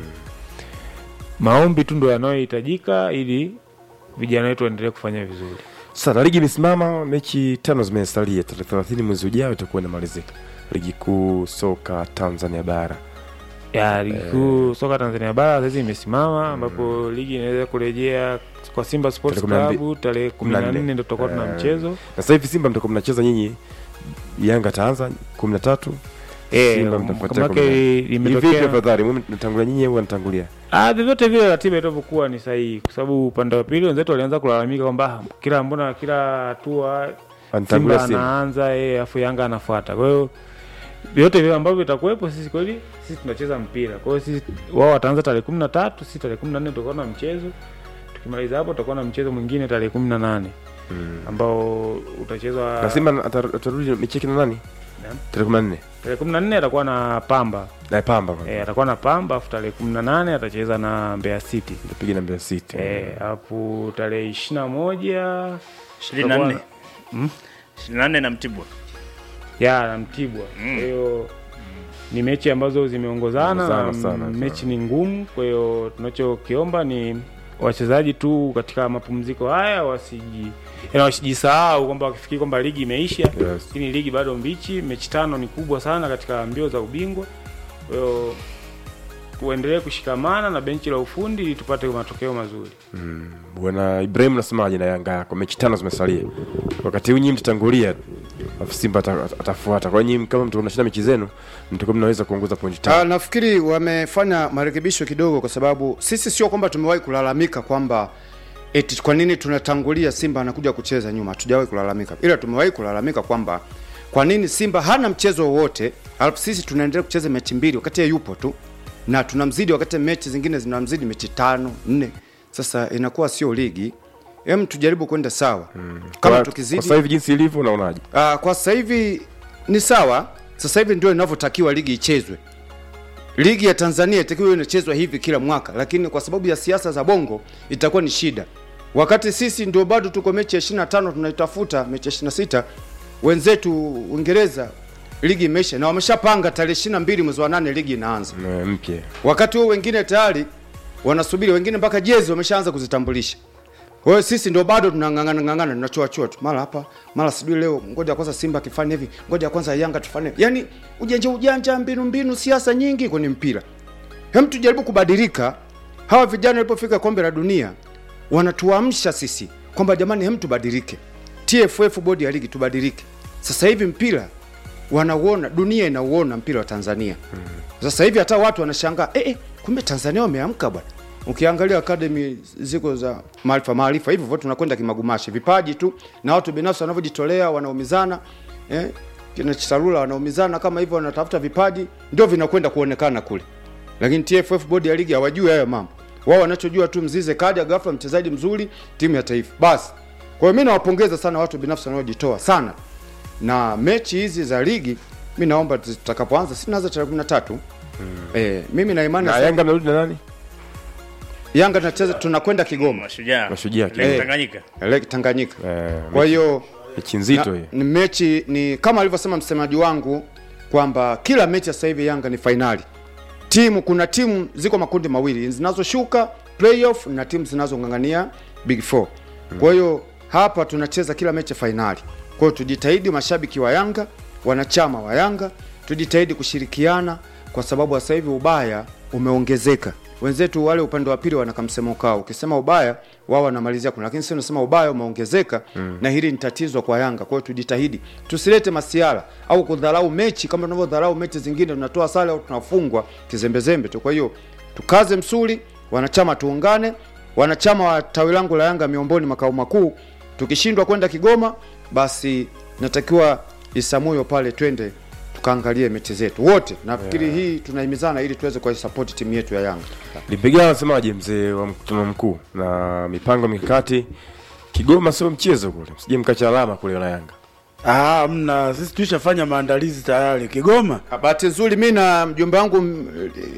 maombi tu ndo yanayohitajika ili vijana wetu waendelee kufanya vizuri. sasa ligi imesimama mechi tano zimesalia tarehe thelathini mwezi ujao itakuwa inamalizika ligi kuu soka tanzania bara Ya ligi kuu soka Tanzania bara sasa imesimama, ambapo ligi inaweza kurejea kwa Simba Sports Tarehe kumi na Club tarehe 14 ndio tutakuwa tuna Eh, mchezo na sasa hivi simba mtakuwa mnacheza nyinyi yanga taanza kumi na tatu eh, Simba mtafuatia kamake kumi na nne. hivi limetokea afadhali mwe mnatangulia nyinyi au wanatangulia Ah, vyovyote vile ratiba itavyokuwa ni sahihi, kwa sababu upande wa pili wenzetu walianza kulalamika kwamba "Ah, kila mbona kila hatua Anatangulia Simba Simba. anaanza yeye afu Yanga anafuata. Kwa hiyo vyote vile ambavyo vitakuwepo, sisi kweli sisi tunacheza mpira. Kwa hiyo sisi wao wataanza tarehe kumi na tatu, sisi tarehe kumi na nne tutakuwa na mchezo. Tukimaliza hapo tutakuwa na mchezo mwingine tarehe kumi na nane ambao utachezwa na simba atar- atarudi mechi yake na nani Naam. tarehe kumi na nne tarehe kumi na nne atakuwa na Pamba na pamba kwanza. e, atakuwa na Pamba afu tarehe kumi na nane atacheza na Mbeya City Piga na Mbeya City. Eh, hapo tarehe ishirini na moja ishirini na nne ishirini na nne na mtibwa ya na Mtibwa. Kwa hiyo ni mechi ambazo zimeongozana Zimeongozana na sana, m- mechi ni ngumu. Kwa hiyo tunachokiomba ni wachezaji tu katika mapumziko haya wasiji yaani wasijisahau kwamba wakifikiri kwamba ligi imeisha, Yes. lakini ligi bado mbichi. Mechi tano ni kubwa sana katika mbio za ubingwa. Kwa hiyo tuendelee kushikamana na benchi la ufundi ili tupate matokeo mazuri. Bwana Ibrahim, nasemaje na Yanga yako? Mechi tano zimesalia, wakati huu nyinyi mtatangulia, alafu Simba ata- ata- atafuata. Kwa hiyo nyinyi kama mtakuwa mnashinda mechi zenu, mtakuwa mnaweza kuongoza pointi Ah, tano. nafikiri wamefanya marekebisho kidogo, kwa sababu sisi sio kwamba tumewahi kulalamika kwamba eti kwa nini tunatangulia Simba anakuja kucheza nyuma. Hatujawahi kulalamika, ila tumewahi kulalamika kwamba kwa nini Simba hana mchezo wowote alafu sisi tunaendelea kucheza mechi mbili wakati yeye yupo tu na tunamzidi, wakati mechi zingine zinamzidi mechi tano nne. Sasa inakuwa sio ligi. Hem, tujaribu kwenda sawa kama Kwa- tukizidi kwa sasa hivi jinsi ilivyo, unaonaje? Uh, kwa sasa hivi ni sawa. Sasa hivi ndio inavyotakiwa ligi ichezwe. Ligi ya Tanzania itakiwa inachezwa hivi kila mwaka, lakini kwa sababu ya siasa za bongo itakuwa ni shida. Wakati sisi ndio bado tuko mechi ya 25 tunaitafuta mechi ya 26, wenzetu Uingereza ligi imeisha na wameshapanga tarehe 22 mwezi wa 8 ligi inaanza. Eh, mpya Wakati huo wengine tayari wanasubiri, wengine mpaka jezi wameshaanza kuzitambulisha. Kwa hiyo sisi ndio bado tunang'ang'ana ng'ang'ana, tunachoa choa tu, mara hapa mara sijui leo, ngoja kwanza Simba akifanya hivi, ngoja kwanza Yanga tufanye, yani ujanja ujanja, mbinu mbinu, siasa nyingi kwenye mpira. Hem, tujaribu kubadilika. Hawa vijana walipofika kombe la dunia wanatuamsha sisi kwamba jamani, hem, tubadilike. TFF, bodi ya ligi, tubadilike. Sasa hivi mpira wanauona, dunia inauona mpira wa Tanzania. Sasa hivi hata watu wanashangaa eh, eh, kumbe Tanzania wameamka bwana. Ukiangalia academy ziko za maarifa maarifa hivyo hivyo, tunakwenda kimagumashi, vipaji tu na watu binafsi wanavyojitolea, wanaumizana eh, kina Chisarula wanaumizana kama hivyo, wanatafuta vipaji, ndio vinakwenda kuonekana kule. Lakini TFF bodi ya ligi hawajui hayo mambo. Wao wanachojua tu Mzize kaja ghafla, mchezaji mzuri, timu ya taifa basi. Kwa hiyo mimi nawapongeza sana watu binafsi wanaojitoa sana, na mechi hizi za ligi mi naomba zitakapoanza, si naanza tarehe 13 eh, mimi na imani na sana- Yanga mnarudi na nani? Yanga tunacheza tunakwenda Kigoma mashujaa Mashujaa, Lake eh. Tanganyika Lake Tanganyika. Eh, Kwa hiyo mechi nzito na- hiyo. ni mechi ni kama alivyosema msemaji wangu kwamba kila mechi sasa hivi Yanga ni fainali. Timu kuna timu ziko makundi mawili zinazoshuka playoff na timu zinazong'ang'ania big four. Kwa hiyo hapa tunacheza kila mechi fainali. Kwa hiyo tujitahidi, mashabiki wa Yanga, wanachama wa Yanga, tujitahidi kushirikiana, kwa sababu sasa hivi ubaya umeongezeka. Wenzetu wale upande wa pili wana kamsemo kao, ukisema ubaya wao wanamalizia kuna, lakini sisi tunasema ubaya umeongezeka mm. na hili ni tatizo kwa Yanga. Kwa hiyo tujitahidi, tusilete masiara au kudharau mechi kama tunavyodharau mechi zingine, tunatoa sare au tunafungwa kizembezembe tu. Kwa hiyo tukaze msuli, wanachama tuungane, wanachama wa tawi langu la Yanga Miomboni makao makuu, tukishindwa kwenda Kigoma, basi natakiwa Isamuyo pale twende tukaangalie mechi zetu wote. Nafikiri hii tunahimizana ili tuweze kuisapoti timu yetu ya Yanga. Lipiga anasemaje mzee wa mkutano mkuu na mipango mikakati Kigoma sio mchezo kule, msije mkacha alama kule na Yanga. Ah, mna sisi tulishafanya maandalizi tayari Kigoma. Bahati nzuri mi na mjomba wangu m-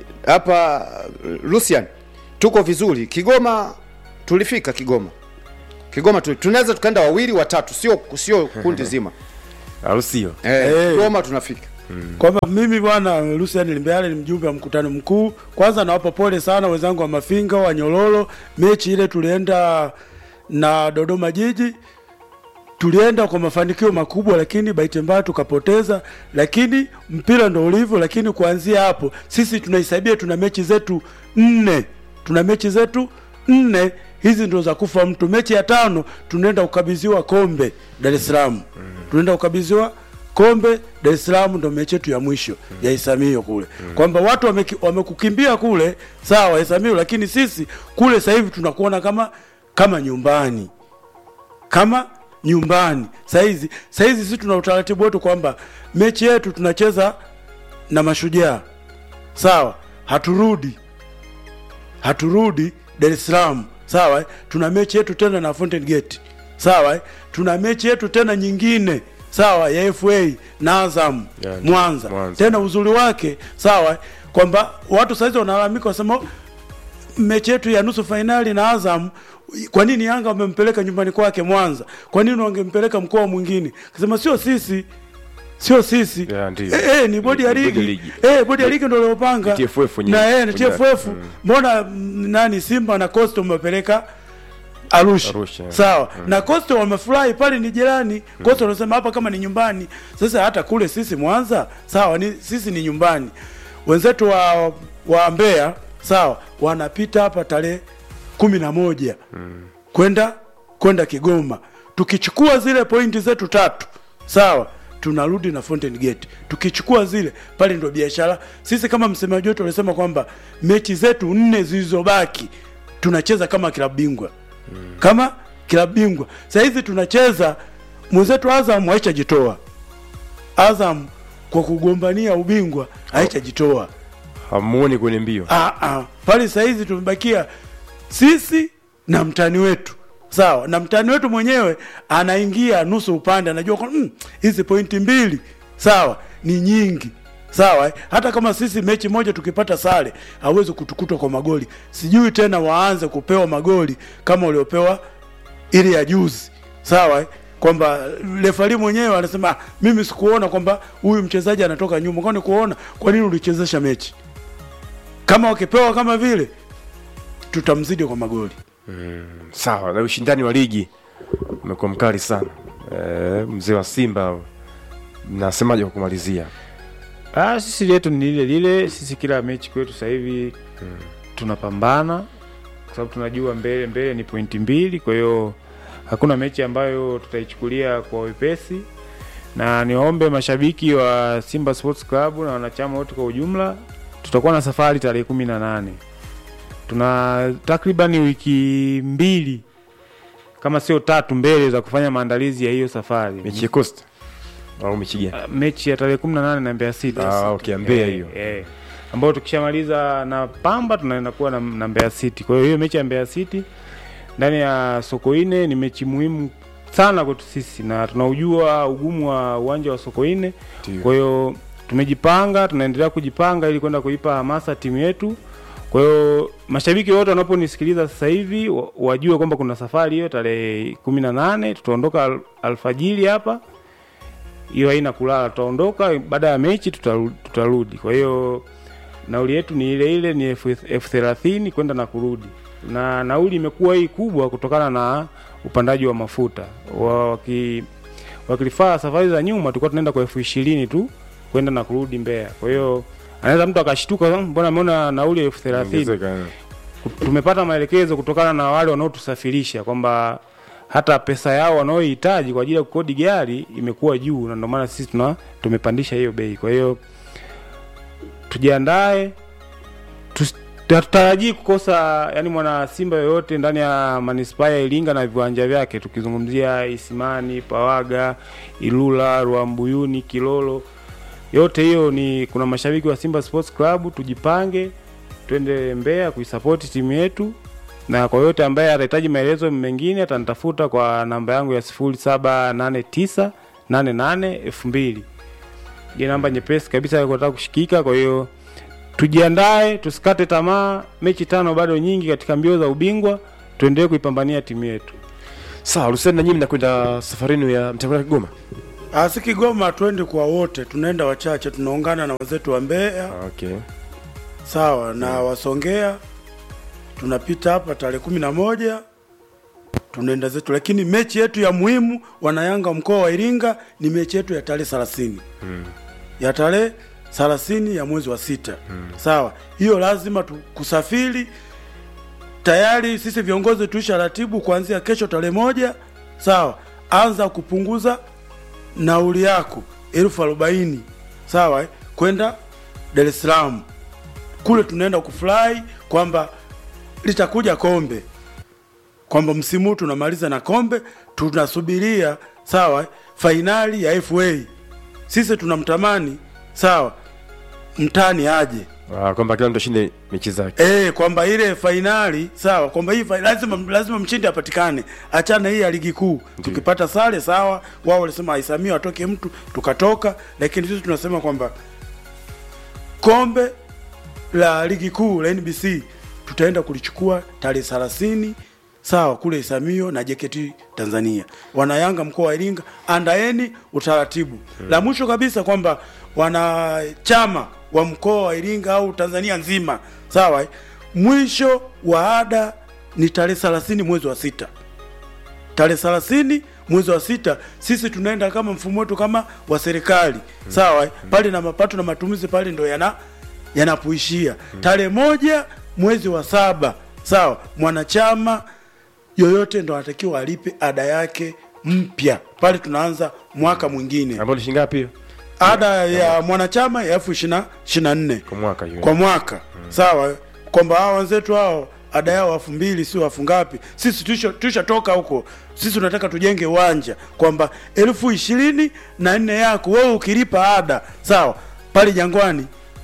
hapa Lucian tuko vizuri. Kigoma tulifika Kigoma, Kigoma tu, tunaweza tukaenda wawili watatu, sio sio kundi zima Au sio? eh, Eh. Kigoma tunafika. kwamba mimi bwana Lucian Limbeale ni mjumbe wa mkutano mkuu. Kwanza nawapa pole sana wenzangu wa Mafinga wa Nyololo, mechi ile tulienda na Dodoma Jiji tulienda kwa mafanikio makubwa, lakini bahati mbaya tukapoteza, lakini mpira ndo ulivyo. Lakini kuanzia hapo sisi tunahisabia tuna mechi zetu nne, tuna mechi zetu nne, hizi ndo za kufa mtu. Mechi ya tano tunaenda kukabidhiwa kombe Dar es Salaam, tunaenda kukabidhiwa kombe Dar es Salaam, ndo mechi yetu ya mwisho ya Isamio kule, kwamba watu wameki- wamekukimbia kule, sawa Isamio, lakini sisi kule sasa hivi tunakuona kama kama nyumbani kama nyumbani saizi saizi sisi tuna utaratibu wetu kwamba mechi yetu tunacheza na mashujaa sawa haturudi haturudi dar es salaam sawa eh? tuna mechi yetu tena na fountain gate sawa eh? tuna mechi yetu tena nyingine sawa ya fa na azam Ya, ndio. mwanza. Mwanza. tena uzuri wake sawa eh? kwamba watu saizi wanalalamika wasema mechi yetu ya nusu fainali na Azam, kwa nini Yanga wamempeleka nyumbani kwake Mwanza? Kwa nini wangempeleka mkoa mwingine? Kasema sio sisi, sio sisi Ya, ndio. eh, eh, ni bodi ya Ni bodi ya ligi ligi. eh, bodi ya ligi ndio iliyopanga Ni TFF wenyewe. na eh, ni Wenyewe. TFF. Mbona mm, nani Simba na Coastal wamepeleka Arusha, Arusha, yeah. sawa na Coastal wamefurahi pale, ni jirani. Coastal wanasema hapa kama ni nyumbani. Sasa hata kule sisi Mwanza, sawa, ni sisi ni nyumbani. Wenzetu wa wa Mbeya, sawa, wanapita hapa tarehe kumi na moja kwenda kwenda Kigoma. Tukichukua zile pointi zetu tatu, sawa, tunarudi na Fountain Gate. Tukichukua zile pale, ndo biashara. Sisi kama msemaji wetu alisema kwamba mechi zetu nne zilizobaki tunacheza kama klabu bingwa kama klabu bingwa. Sasa hizi tunacheza, mwenzetu Azam haichajitoa. Azam kwa kugombania ubingwa haichajitoa. Hamuoni kwenye mbio. Ah, ah. Pale sasa hizi tumebakia sisi na mtani wetu sawa, na mtani wetu mwenyewe anaingia nusu upande, anajua kwa mm, hizi pointi mbili sawa ni nyingi sawa eh? hata kama sisi mechi moja tukipata sare hawezi kutukutwa kwa magoli. Sijui tena waanze kupewa magoli kama waliopewa ile ya juzi sawa eh? kwamba refari mwenyewe anasema "Ah, mimi sikuona kwamba huyu mchezaji anatoka nyuma, kwani kuona kwa nini ulichezesha mechi kama wakipewa kama vile tutamzidi kwa magoli. Sawa, na ushindani wa ligi umekuwa mkali sana. Eh, mzee wa Simba nasemaje kwa kumalizia? Ah, sisi letu ni lile lile. Sisi kila mechi kwetu sasa hivi tunapambana kwa sababu tunajua mbele mbele ni pointi mbili, kwa hiyo hakuna mechi ambayo tutaichukulia kwa wepesi, na niwaombe mashabiki wa Simba Sports Club na wanachama wote kwa ujumla, tutakuwa na safari tarehe kumi na nane. Tuna takriban wiki mbili kama sio tatu mbele za kufanya maandalizi ya hiyo safari Mechi ya Costa au mechi gani? Uh, mechi ya tarehe kumi na nane na Mbeya City. Ah, okay, Mbeya Eh, hiyo. eh. ambayo tukishamaliza na Pamba tunaenda kuwa na, na Mbeya City. Kwa hiyo hiyo mechi ya Mbeya City ndani ya Sokoine ni mechi muhimu sana kwetu sisi, na tunaujua ugumu wa uwanja wa Sokoine. Ndio. Kwa hiyo tumejipanga, tunaendelea kujipanga ili kwenda kuipa hamasa timu yetu. Kwa hiyo mashabiki wote wanaponisikiliza sasa hivi wa- wajue kwamba kuna safari hiyo tarehe kumi na nane tutaondoka al, alfajiri hapa hiyo haina kulala, tutaondoka baada ya mechi tutaru- tutarudi. Kwa hiyo nauli yetu ni ile ile, ni elfu elfu thelathini kwenda na kurudi, na nauli imekuwa hii kubwa kutokana na upandaji wa mafuta wa, waki, wakilifaa safari za nyuma tulikuwa tunaenda kwa elfu ishirini tu kwenda na kurudi Mbeya. Kwa hiyo anaweza mtu akashtuka, "Hmm, mbona ameona nauli elfu thelathini Ongezeka, eh. tumepata maelekezo kutokana na wale wanaotusafirisha kwamba hata pesa yao wanaohitaji kwa ajili ya kukodi gari imekuwa juu, na ndio maana sisi tuna tumepandisha hiyo bei. Kwa hiyo tujiandae, tus- hatutarajii kukosa yani mwana Simba yoyote ndani ya manispaa ya Iringa na viwanja vyake, tukizungumzia Isimani, Pawaga, Ilula, Ruambuyuni, Kilolo, yote hiyo ni kuna mashabiki wa Simba Sports Club. Tujipange twende Mbeya kuisapoti timu yetu, na kwa yote ambaye atahitaji maelezo mengine atanitafuta kwa namba yangu ya 0789 88 2000 ni namba nyepesi kabisa ya kutaka kushikika. Kwa hiyo tujiandae, tusikate tamaa. Mechi tano bado nyingi katika mbio za ubingwa, tuendelee kuipambania timu yetu. Sawa, Hussein na nyinyi mnakwenda safarini ya mtakwenda Kigoma? Ah, si Kigoma twende kwa wote, tunaenda wachache, tunaungana na wenzetu wa Mbeya Okay. sawa na Wasongea, tunapita hapa tarehe kumi na moja tunaenda zetu, lakini mechi yetu ya muhimu wanayanga mkoa wa Iringa ni mechi yetu ya tarehe thelathini ya tarehe thelathini ya mwezi wa sita sawa. Hiyo lazima tu, kusafiri tayari sisi viongozi tuisha ratibu kuanzia kesho tarehe moja sawa, anza kupunguza nauli yako elfu arobaini sawa, eh, kwenda Dar es Salaam kule tunaenda kufurahi kwamba litakuja kombe, kwamba msimu huu tunamaliza na kombe, tunasubiria sawa, fainali ya FA. Sisi tunamtamani sawa, mtani aje Ah, kwamba kila mtu ashinde mechi zake. Eh, kwamba ile fainali sawa, kwamba hii fainali lazima lazima mshindi apatikane. Achana hii ya ligi kuu. Tukipata sare sawa, wao walisema aisamia atoke mtu, tukatoka, lakini sisi tunasema kwamba kombe la ligi kuu la NBC tutaenda kulichukua tarehe 30 sawa kule Isamio na JKT Tanzania. Wanayanga mkoa wa Iringa, andaeni utaratibu. La mwisho kabisa kwamba wanachama wa mkoa wa Iringa au Tanzania nzima sawa, eh, mwisho wa ada ni tarehe 30 mwezi wa sita tarehe 30 mwezi wa sita sisi tunaenda kama mfumo wetu kama wa serikali sawa eh? pale na mapato na matumizi pale ndo yana yanapoishia tarehe moja mwezi wa saba sawa mwanachama yoyote ndo anatakiwa alipe ada yake mpya pale tunaanza mwaka mwingine Ambao ni shilingi ngapi hiyo? ada ya mwanachama ya elfu ishirini na nne Kwa mwaka hiyo. kwa mwaka sawa kwamba hao wenzetu hao ada yao elfu mbili sio elfu ngapi sisi tusha tushatoka huko sisi tunataka tujenge uwanja kwamba elfu ishirini na nne yako wewe ukilipa ada sawa pale jangwani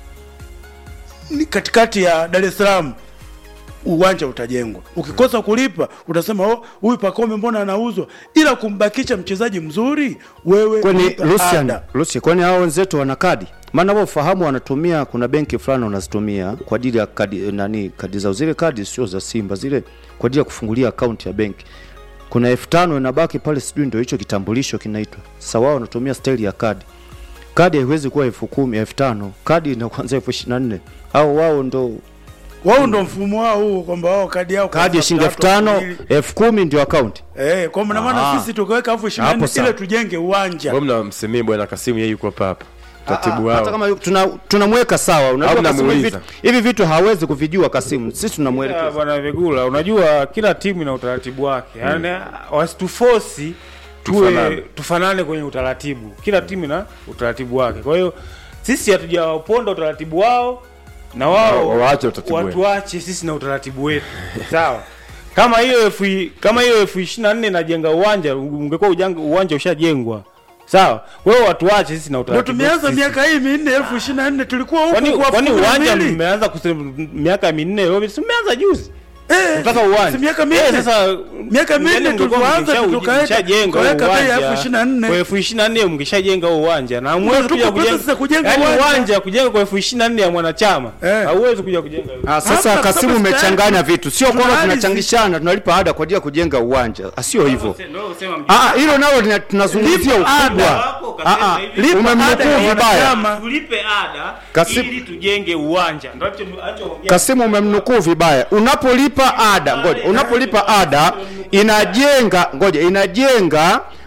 ni katikati ya dar es salaam uwanja utajengwa ukikosa kulipa utasema oh huyu pakome mbona anauzwa ila kumbakisha mchezaji mzuri wewe kwani lipa Lucian, ada. Lucian, kwani hao wenzetu wana kadi? Maana wao ufahamu wanatumia, kuna benki fulani wanazitumia kwa ajili ya kadi nani, kadi zao zile kadi sio za Simba zile, kwa ajili ya kufungulia akaunti ya benki. Kuna elfu tano inabaki pale, sijui ndio hicho kitambulisho kinaitwa. Sasa wao wanatumia staili ya kadi. Kadi haiwezi kuwa elfu kumi elfu tano kadi ina kwanza elfu ishirini na nne au wao ndo wao ndo mfumo wao huo kwamba wao kadi yao kadi ya kwanza shilingi elfu watu tano wawili. elfu kumi ndio akaunti. Eh, kwa maana maana Ah. sisi tukaweka elfu ishirini na Hapo nne sawa. ile tujenge uwanja. Mbona mnamsemea bwana Kasimu yeye yuko hapa hapa. Taratibu hata wao. kama yu- tuna tunamweka sawa. Unajua Au Kasimu hivi mnamuuliza. vitu- hivi vitu hawezi kuvijua Kasimu, sisi Ya, tunamwelekeza. bwana Vegula, unajua kila timu ina utaratibu wake yaani wasitufosi tuwe Tufanane. tufanane kwenye utaratibu. Kila timu ina utaratibu wake, kwa hiyo sisi hatujawaponda utaratibu wao na wao Wa- waache utaratibu wetu. watuache sisi na utaratibu wetu sawa. Kama hiyo elfu i- kama hiyo elfu ishirini na nne inajenga uwanja, ungekuwa ujanga- uwanja ushajengwa sawa. Kwa hiyo watuache sisi na Ndio utaratibu tumeanza wetu sisi. miaka hii minne elfu ishirini na nne tulikuwa huku Kwani kwa kwani elfu kumi na uwanja mbili. mmeanza kusema miaka minne leo, si mmeanza juzi? Eh, Unataka uwanja. si miaka minne. Eh, sasa Miaka minne yani mngekuwa tulipoanza mkisha- tukaweka- mkishajenga tukaweka huo bei ya uwanja. elfu ishirini na nne. Kwa elfu ishirini na nne mkishajenga huo uwanja na hamwezi tuko kuja process kujenga ya kujenga yani uwanja. uwanja kujenga kwa elfu ishirini na nne ya mwanachama Eh. hauwezi kuja kujenga Ah, sasa Hapa, Kasimu kama umechanganya tayari vitu, sio tuna kwamba ardhi. tunachangishana, tunalipa ada kwa ajili ya kujenga uwanja, Ah, sio hivyo. Ndio usema mjini. Ah, hilo nalo lina- tunazungumzia Lipa ada. ukubwa. Wako kasema Ah, ah, hivi. Lipa ada umemnukuu ya vibaya. wanachama. tulipe ada Kasimu- ili tujenge uwanja ndio alicho- alichoongea. Kasimu umemnukuu vibaya. Unapolipa ada, ngoja, unapolipa ada inajenga, ngoja, inajenga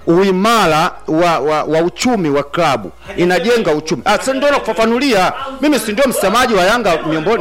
uimara wa, wa, wa uchumi wa klabu inajenga uchumi ah, si ndio nakufafanulia mimi si ndio msemaji wa yanga miongoni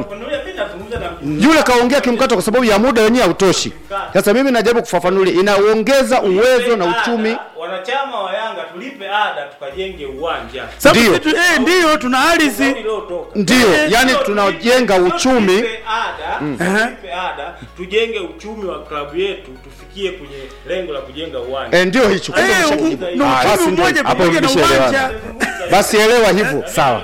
yule kaongea kimkato kwa sababu ya muda wenyewe hautoshi sasa mimi najaribu kufafanulia inaongeza uwezo na uchumi wanachama wa Yanga tulipe ada tukajenge uwanja Sababu Ndio. sisi tu- eh, ndio tuna ardhi ndio yani tunajenga uchumi tulipe ada tulipe ada tujenge uchumi wa klabu yetu tufikie kwenye lengo la kujenga uwanja eh, ndio hicho kumbe Eh, umeshajibu. u- na Ah, uchumi basi ndio mmoja hicho. pamoja na mlishaelewana. uwanja basi elewa hivyo sawa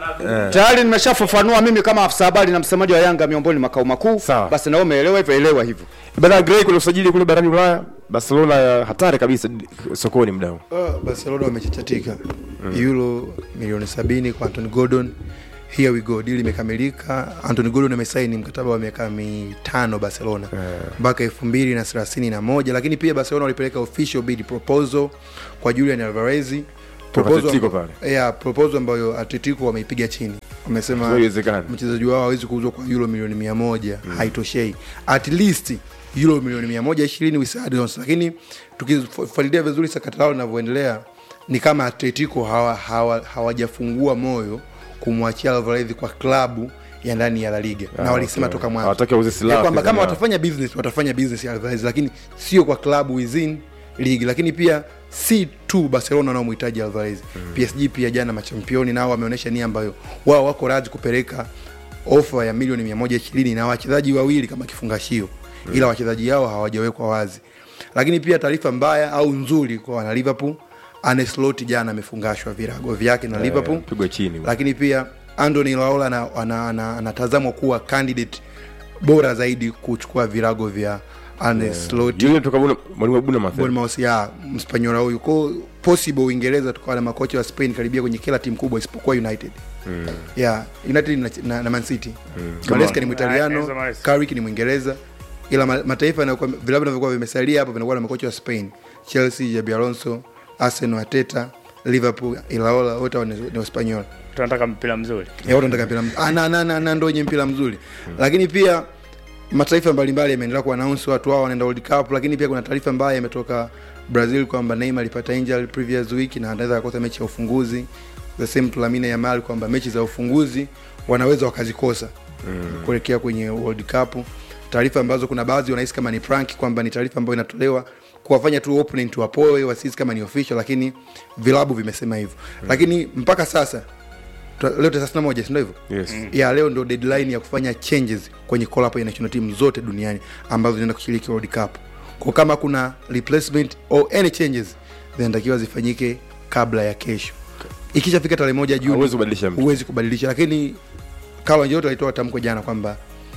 na tayari nimeshafafanua mimi kama afisa habari na msemaji wa yanga miongoni makao makuu Sawa. basi nawe umeelewa hivyo elewa hivyo bana Gray kule usajili kule barani Ulaya Barcelona ya hatari kabisa sokoni mdau Uh, Barcelona wamechachatika euro milioni sabini kwa Anthony Gordon. Here we go, deal imekamilika. Anthony Gordon amesaini mkataba wa miaka mitano Barcelona mpaka elfu mbili na thelathini na moja lakini pia Barcelona walipeleka official bid proposal kwa Julian Alvarez Atletico pale. yeah, proposal ambayo Atletico wameipiga chini, wamesema Haiwezekani. mchezaji wao hawezi kuuzwa kwa euro milioni mia moja haitoshei at least euro milioni mia moja ishirini with add-ons. lakini tukifuatilia vizuri sakata lao linavyoendelea ni kama atletico hawa- hawa- hawajafungua moyo kumwachia alvarez kwa klabu ya ndani ya la liga na Ah, walisema okay. toka mwanzo Hawataki auze silaha Ya kwamba kama wapinzani watafanya business watafanya business ya alvarez lakini sio kwa klabu within league lakini pia si tu barcelona wanaomhitaji alvarez psg pia jana machampioni nao wameonyesha nia ambayo wao wako radhi kupeleka ofa ya milioni 120 na wachezaji wawili kama kifungashio ila wachezaji hao hawajawekwa wazi lakini pia taarifa mbaya au nzuri kwa wana liverpool aneslot jana amefungashwa virago vyake na liverpool pigwa chini lakini pia Anthony Raola ana- ana- ana- anatazamwa kuwa candidate bora zaidi kuchukua virago vya Arne Slot yule toka Buna- mwalimu wa Bournemouth Bournemouth ya Mspanyola huyu ko possible Uingereza tukawa na makocha wa Spain karibia kwenye kila timu kubwa isipokuwa United mm. yeah, United na, na, na Man City mm. Maresca ni Mwitaliano Enzo Maresca. Carrick ni Mwingereza ila ma, mataifa yanayokuwa vilabu vinavyokuwa vimesalia hapo vinakuwa na makocha wa Spain Chelsea Jabi Alonso Arsenal Arteta Liverpool Ilaola wote hao ni ni Waspanyola tunataka mpira mzuri Ya, watu wanataka mpira mzuri. Ah, na, na, na, na ndo wenye mpira mzuri lakini pia mataifa mbalimbali yameendelea kuanaunsi watu wao wanaenda World Cup, lakini pia kuna taarifa mbaya imetoka Brazil kwamba Neymar alipata injury previous week na anaweza kukosa mechi ya ufunguzi. The same to Lamine Yamal kwamba mechi za ufunguzi wanaweza wakazikosa mm. kuelekea kwenye World Cup. Taarifa ambazo kuna baadhi wanahisi kama ni prank, kwamba ni taarifa ambayo inatolewa kuwafanya tu opponent wapoe, wasisi kama ni official, lakini vilabu vimesema hivyo mm. lakini mpaka sasa tu- leo tarehe 31 si ndio hivyo? Yes. ya leo ndo deadline ya kufanya changes kwenye call up ya national team zote duniani ambazo zinaenda kushiriki World Cup. Kwa kama kuna replacement or any changes zinatakiwa zifanyike kabla ya kesho. Ikishafika tarehe moja Juni Hauwezi kubadilisha mtu. huwezi kubadilisha, lakini Carlo Ancelotti alitoa tamko jana kwamba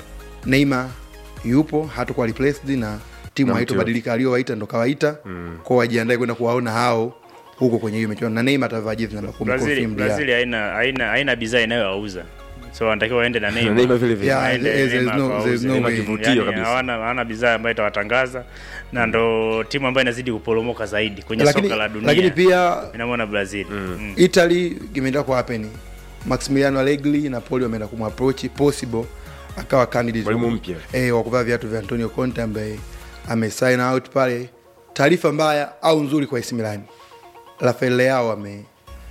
Neymar yupo hatakuwa replaced na timu Na mtu haitobadilika, aliyowaita ndo kawaita mm. kwao, wajiandae kwenda kuwaona hao huko kwenye hiyo michuano, na Neymar atavaa jezi namba 10 Brazil confirmed ya- Brazil haina haina haina bidhaa inayowauza so wanatakiwa waende na Na Neymar Neymar vile vile Yeah, Waende there's- there's Neymar no- kwa there's wauze. no Neymar way. kivutio Yani, kabisa. hawana hawana bidhaa ambayo itawatangaza na ndo timu ambayo inazidi kuporomoka zaidi kwenye lakini, soka la dunia lakini pia inamwona Brazil mm. italy imeenda kwa happen maximiliano allegri napoli wameenda kumapproach possible akawa candidate Mwalimu wa- mpya. eh, wa kuvaa viatu vya antonio conte ambaye amesign out pale taarifa mbaya au nzuri kwa AC Milan rafael leao ame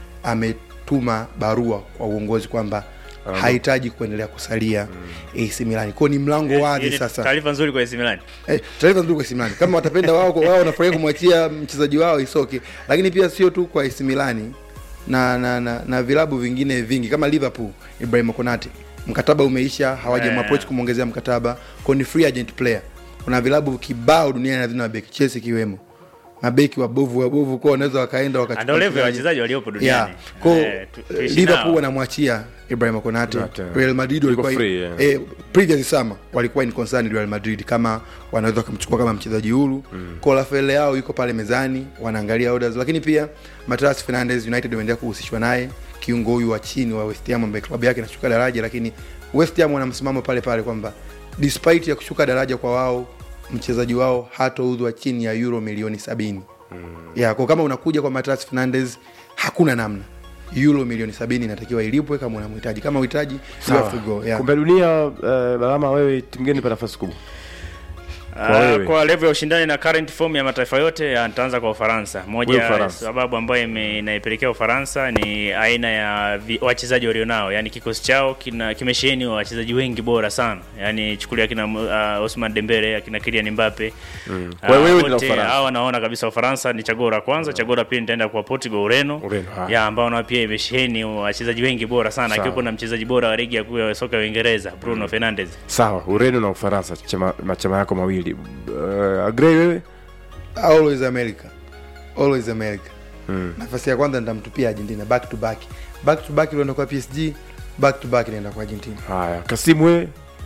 ametuma barua kwa uongozi kwamba hahitaji kuendelea kusalia AC Milan kwao ni mlango wazi Hii ni sasa taarifa nzuri kwa AC Milan Eh, taarifa nzuri kwa AC Milan. Kama watapenda wao wao wanafurahia kumwachia mchezaji wao isoke, lakini pia sio tu kwa AC Milan na na, na, na vilabu vingine vingi kama Liverpool, Ibrahim Konate mkataba umeisha, hawajamapproach kumwongezea mkataba, kwa ni free agent player. Kuna vilabu kibao duniani hazina mabeki, Chelsea ikiwemo mabeki wabovu wabovu, kwa wanaweza wakaenda wakachukua ndio level ya mchezaji. wachezaji waliopo Yeah. duniani Kwa Eh, tu- tuishi Liverpool nao. wanamwachia Ibrahim Konate. Konate. Real Madrid Yuko walikuwa free, yeah. eh, previous summer walikuwa in concern Real Madrid kama wanaweza wakamchukua kama mchezaji huru. Mm. Kwa Rafael yao yuko pale mezani, wanaangalia orders, lakini pia Matias Fernandes United wameendelea kuhusishwa naye, kiungo huyu wa chini wa West Ham ambaye klabu yake inashuka daraja, lakini West Ham wana msimamo pale pale kwamba despite ya kushuka daraja kwa wao mchezaji wao hatouzwa chini ya euro milioni sabini mm. ya kwa kama unakuja kwa Matias Fernandes hakuna namna euro milioni sabini inatakiwa ilipwe kama unamhitaji kama uhitaji you have to go yeah. kombe la dunia uh, balama wewe timu gani pa nafasi kubwa Kwa Ah, wewe. kwa level ya ushindani na current form ya mataifa yote ah, nitaanza kwa Ufaransa. Moja Wewe ya Ufaransa. sababu ambayo ime- inaipelekea Ufaransa ni aina ya vi- wachezaji walionao, yani kikosi chao kina kimesheheni wachezaji wengi bora sana, yani chukulia akina uh, Ousmane Dembele, akina Kylian Mbappe mm. Kwa hiyo wewe ni la Ufaransa. hao naona kabisa Ufaransa ni chaguo la kwanza. Chaguo la pili nitaenda kwa Portugal, Ureno, Ureno, haya. ya ambao nao pia imesheheni wachezaji wengi bora sana, Sawa. akiwepo na mchezaji bora wa ligi ya kuu ya soka ya Uingereza Bruno Fernandes. sawa ureno na ufaransa chama, machama yako mawili uh, agree wewe always america always america nafasi ya kwanza nitamtupia argentina back to back back to back ilienda kwa psg back to back inaenda kwa argentina haya kasimu wewe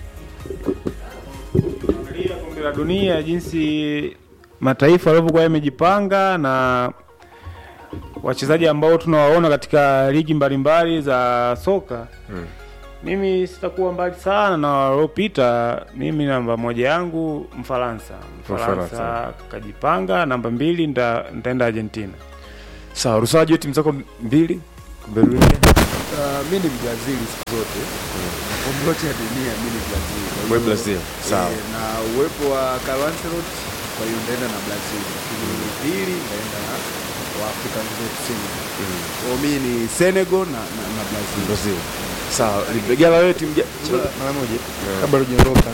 Angalia kombe la dunia jinsi mataifa yalivyokuwa yamejipanga na wachezaji ambao tunawaona katika ligi mbalimbali za soka Mm. mimi sitakuwa mbali sana na waliopita mimi namba moja yangu mfaransa mfaransa Mfaransa. kajipanga namba mbili nita- nitaenda argentina sawa rusaji we timu zako mbili kombe la dunia Uh, mi ni Brazil siku zote kombe lote ya dunia mi ni Brazil. Kwa we hiyo, brazil sawa eh, na uwepo wa Carlo Ancelotti kwa hiyo ndaenda na Brazil, lakini pili ndaenda na Waafrika wenzetu Senegal. Kwa hiyo mi ni Senegal na, na, na Brazil. brazil sawa libegala wewe timu ja- mara moja kabla tujaondoka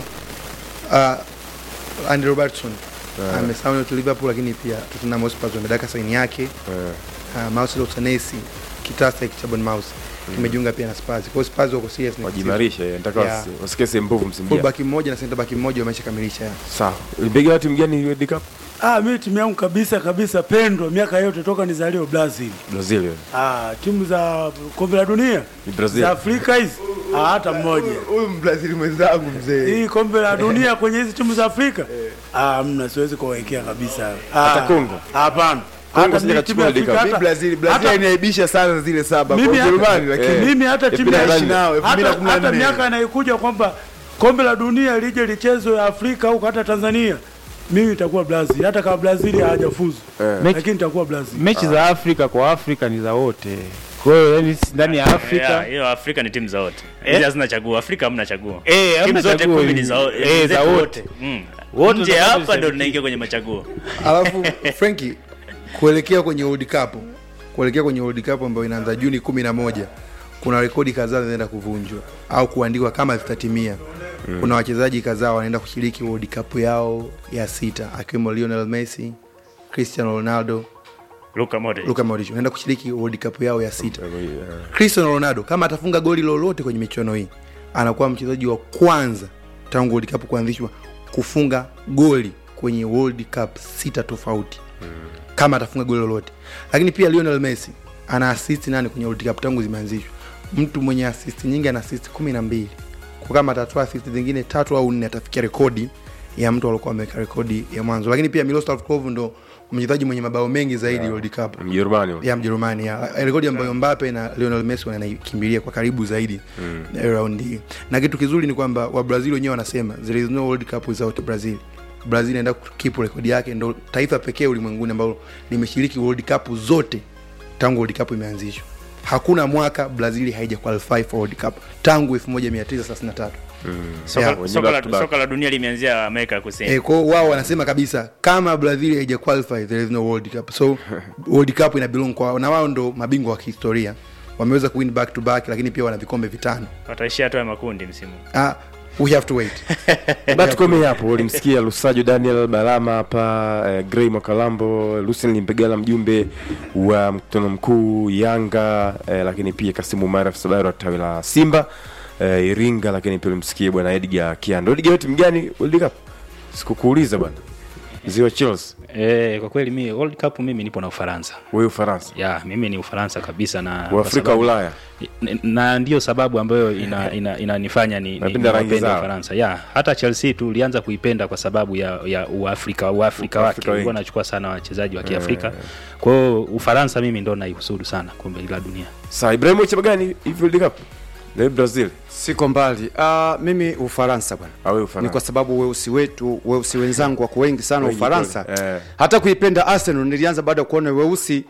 uh, Andy Robertson amesaini tu Liverpool lakini pia Tottenham Hotspur wamedaka saini yake Eh, uh, Marcelo Tanesi kitasa hiki cha Bournemouth kimejiunga pia na Spurs. Kwa hiyo Spurs wako serious na wajimarishe eh, nataka Yeah. wasi- wasikie sehemu mbovu msimu full ujao. back mmoja na center back mmoja wameshakamilisha. sawa libegala timu gani World Cup Ah, mimi timu yangu kabisa kabisa pendwa miaka yote toka nizaliwe Brazil. brazil wewe Ah, timu za kombe la dunia ni brazil za Afrika hizi ah, hata mmoja. Huyu Mbrazili mwenzangu mzee. Hii kombe la dunia kwenye hizi timu za Afrika ah, mna siwezi kuwawekea kabisa. Ah, Hata Kongo? Hapana. Kongo Hata sija mimi timu ya kachukua Afrika World Mi hata Brazil, Brazil hata- inaibisha sana zile saba kwa Mimi hata- Ujerumani lakini Eh. mimi hata timu ya naishi nao elfu mbili na hata, kumi na hata nne. miaka inayokuja kwamba kombe la dunia lije lichezwe Afrika huko hata Tanzania mimi nitakuwa Brazil hata kama Brazil hawajafuzu Eh. lakini nitakuwa Brazil. mechi za afrika kwa afrika ni za wote kwa hiyo yani si- ndani ya Yeah, afrika hiyo Afrika ni timu za wote. Eh? Hizi hazina chaguo. Afrika hamna chaguo. Eh, hamna timu zote chaguo kumi ni hizi. za wote. Eh, za zetu wote. Mm. Wote Nje tunapata hapa ndo ushabiki. tunaingia kwenye machaguo. Alafu Franki kuelekea kwenye World Cup, kuelekea kwenye World Cup ambayo inaanza Juni kumi na moja kuna rekodi kadhaa zinaenda kuvunjwa au kuandikwa kama zitatimia. Kuna wachezaji kadhaa wanaenda kushiriki World Cup yao ya sita akiwemo Lionel Messi, Cristiano Ronaldo, Luka Modric. Luka Modric wanaenda kushiriki World Cup yao ya sita. Eh, Cristiano Ronaldo kama atafunga goli lolote kwenye michuano hii anakuwa mchezaji wa kwanza tangu World Cup kuanzishwa kufunga goli kwenye World Cup sita tofauti kama atafunga goli lolote. Lakini pia Lionel Messi ana assist nane kwenye World Cup tangu zimeanzishwa. Mtu mwenye assist nyingi ana assist kumi na mbili. Kwa kama atatoa assist zingine tatu au nne atafikia rekodi ya mtu aliokuwa ameweka rekodi ya mwanzo. Lakini pia Miroslav Klose ndo mchezaji mwenye mabao mengi zaidi World Cup mjerumani huyo. ya Mjerumani ya rekodi ambayo Mbappe na Lionel Messi wanaikimbilia kwa karibu zaidi mm. round hii. Na kitu kizuri ni kwamba wa Brazil wenyewe wanasema there is no World Cup without Brazil. Brazil inaenda kukipu rekodi yake, ndo taifa pekee ulimwenguni ambalo limeshiriki World Cup zote tangu World Cup imeanzishwa. Hakuna mwaka Brazil haija qualify for World Cup tangu 1933. Soka, Yeah, soka, back to la, back. soka la dunia limeanzia Amerika ya Kusini. Eh, kwao wao wanasema kabisa kama Brazil haija qualify there is no World Cup. So World Cup ina belong kwao na wao ndo mabingwa wa kihistoria. Wameweza kuwin back to back lakini pia wana vikombe vitano. Wataishia hatua ya makundi msimu. Ah, we have to wait. Ba tukomee hapo. Ulimsikia Lusajo Daniel Balama hapa, eh, Gray Mwakalambo, Lucien Limpegala mjumbe wa mkutano mkuu Yanga, eh, lakini pia Kasimu Umar afisa habari wa tawi la Simba eh, Iringa, lakini pia ulimsikia bwana Edgar Kiando. Edgar, wewe timu gani World Cup? Sikukuuliza bwana. Ziwa Chelsea, Eh, kwa kweli mimi World Cup mimi nipo na Ufaransa. wewe Ufaransa. Ya, mimi ni Ufaransa kabisa na kwa Uafrika sababu- Ulaya. N- na ndio sababu ambayo ina, ina, inanifanya ni, ni, Napenda rangi niwapende zao. Ufaransa. Ya, hata Chelsea tulianza kuipenda kwa sababu ya ya Uafrika Uafrika wake Uafrika wengi. ulikuwa anachukua sana wachezaji wa Kiafrika. Kwa hiyo Ufaransa mimi ndo naihusudu sana kombe la dunia. Sasa Ibrahim chama gani hivi World Cup? Na Brazil. siko mbali uh, mimi ufaransa bwana Au wewe ni Ufaransa. kwa sababu weusi wetu weusi wenzangu wako wengi sana Wengi ufaransa kweli, eh. hata kuipenda arsenal nilianza baada ya kuona weusi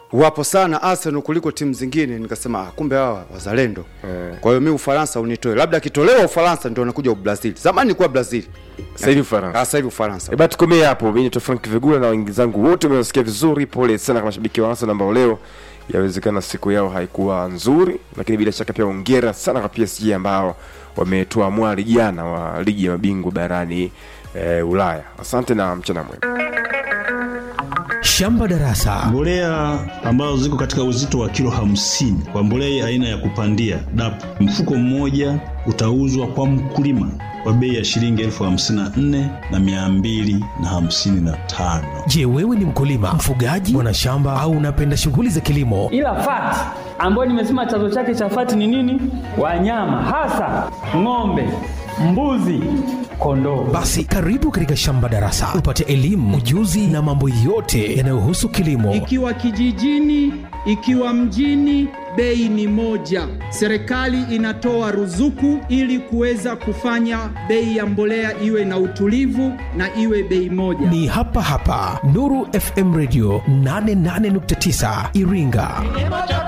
wapo sana Arsenal kuliko timu zingine, nikasema ah, kumbe hawa wazalendo. Kwa hiyo mi Ufaransa unitoe, labda akitolewa Ufaransa ndio anakuja Brazil. Zamani nilikuwa Brazil, Sasa hivi Ufaransa. Ah, sasa hivi Ufaransa. E basi tukomee hapo. Mimi ni Frank Vigula na wenzangu wote wamesikia vizuri. Pole sana kwa mashabiki wa Arsenal ambao leo yawezekana siku yao haikuwa nzuri, lakini bila shaka pia hongera sana kwa PSG ambao wametoa mwali jana wa ligi ya mabingwa barani e, Ulaya. Asante na mchana mwema. Shamba Darasa. Mbolea ambazo ziko katika uzito wa kilo hamsini kwa mbolea aina ya kupandia DAP, mfuko mmoja utauzwa kwa mkulima kwa bei ya shilingi elfu hamsini na nne na mia mbili na hamsini na tano. Je, wewe ni mkulima, mfugaji, mwanashamba au unapenda shughuli za kilimo? ila fati ambayo nimesema chanzo chake cha fati ni nini? Wanyama hasa ng'ombe, mbuzi, kondoo. Basi karibu katika Shamba Darasa upate elimu, ujuzi na mambo yote yanayohusu kilimo. Ikiwa kijijini, ikiwa mjini, bei ni moja. Serikali inatoa ruzuku ili kuweza kufanya bei ya mbolea iwe na utulivu na iwe bei moja. Ni hapa hapa Nuru FM Radio 88.9 Iringa.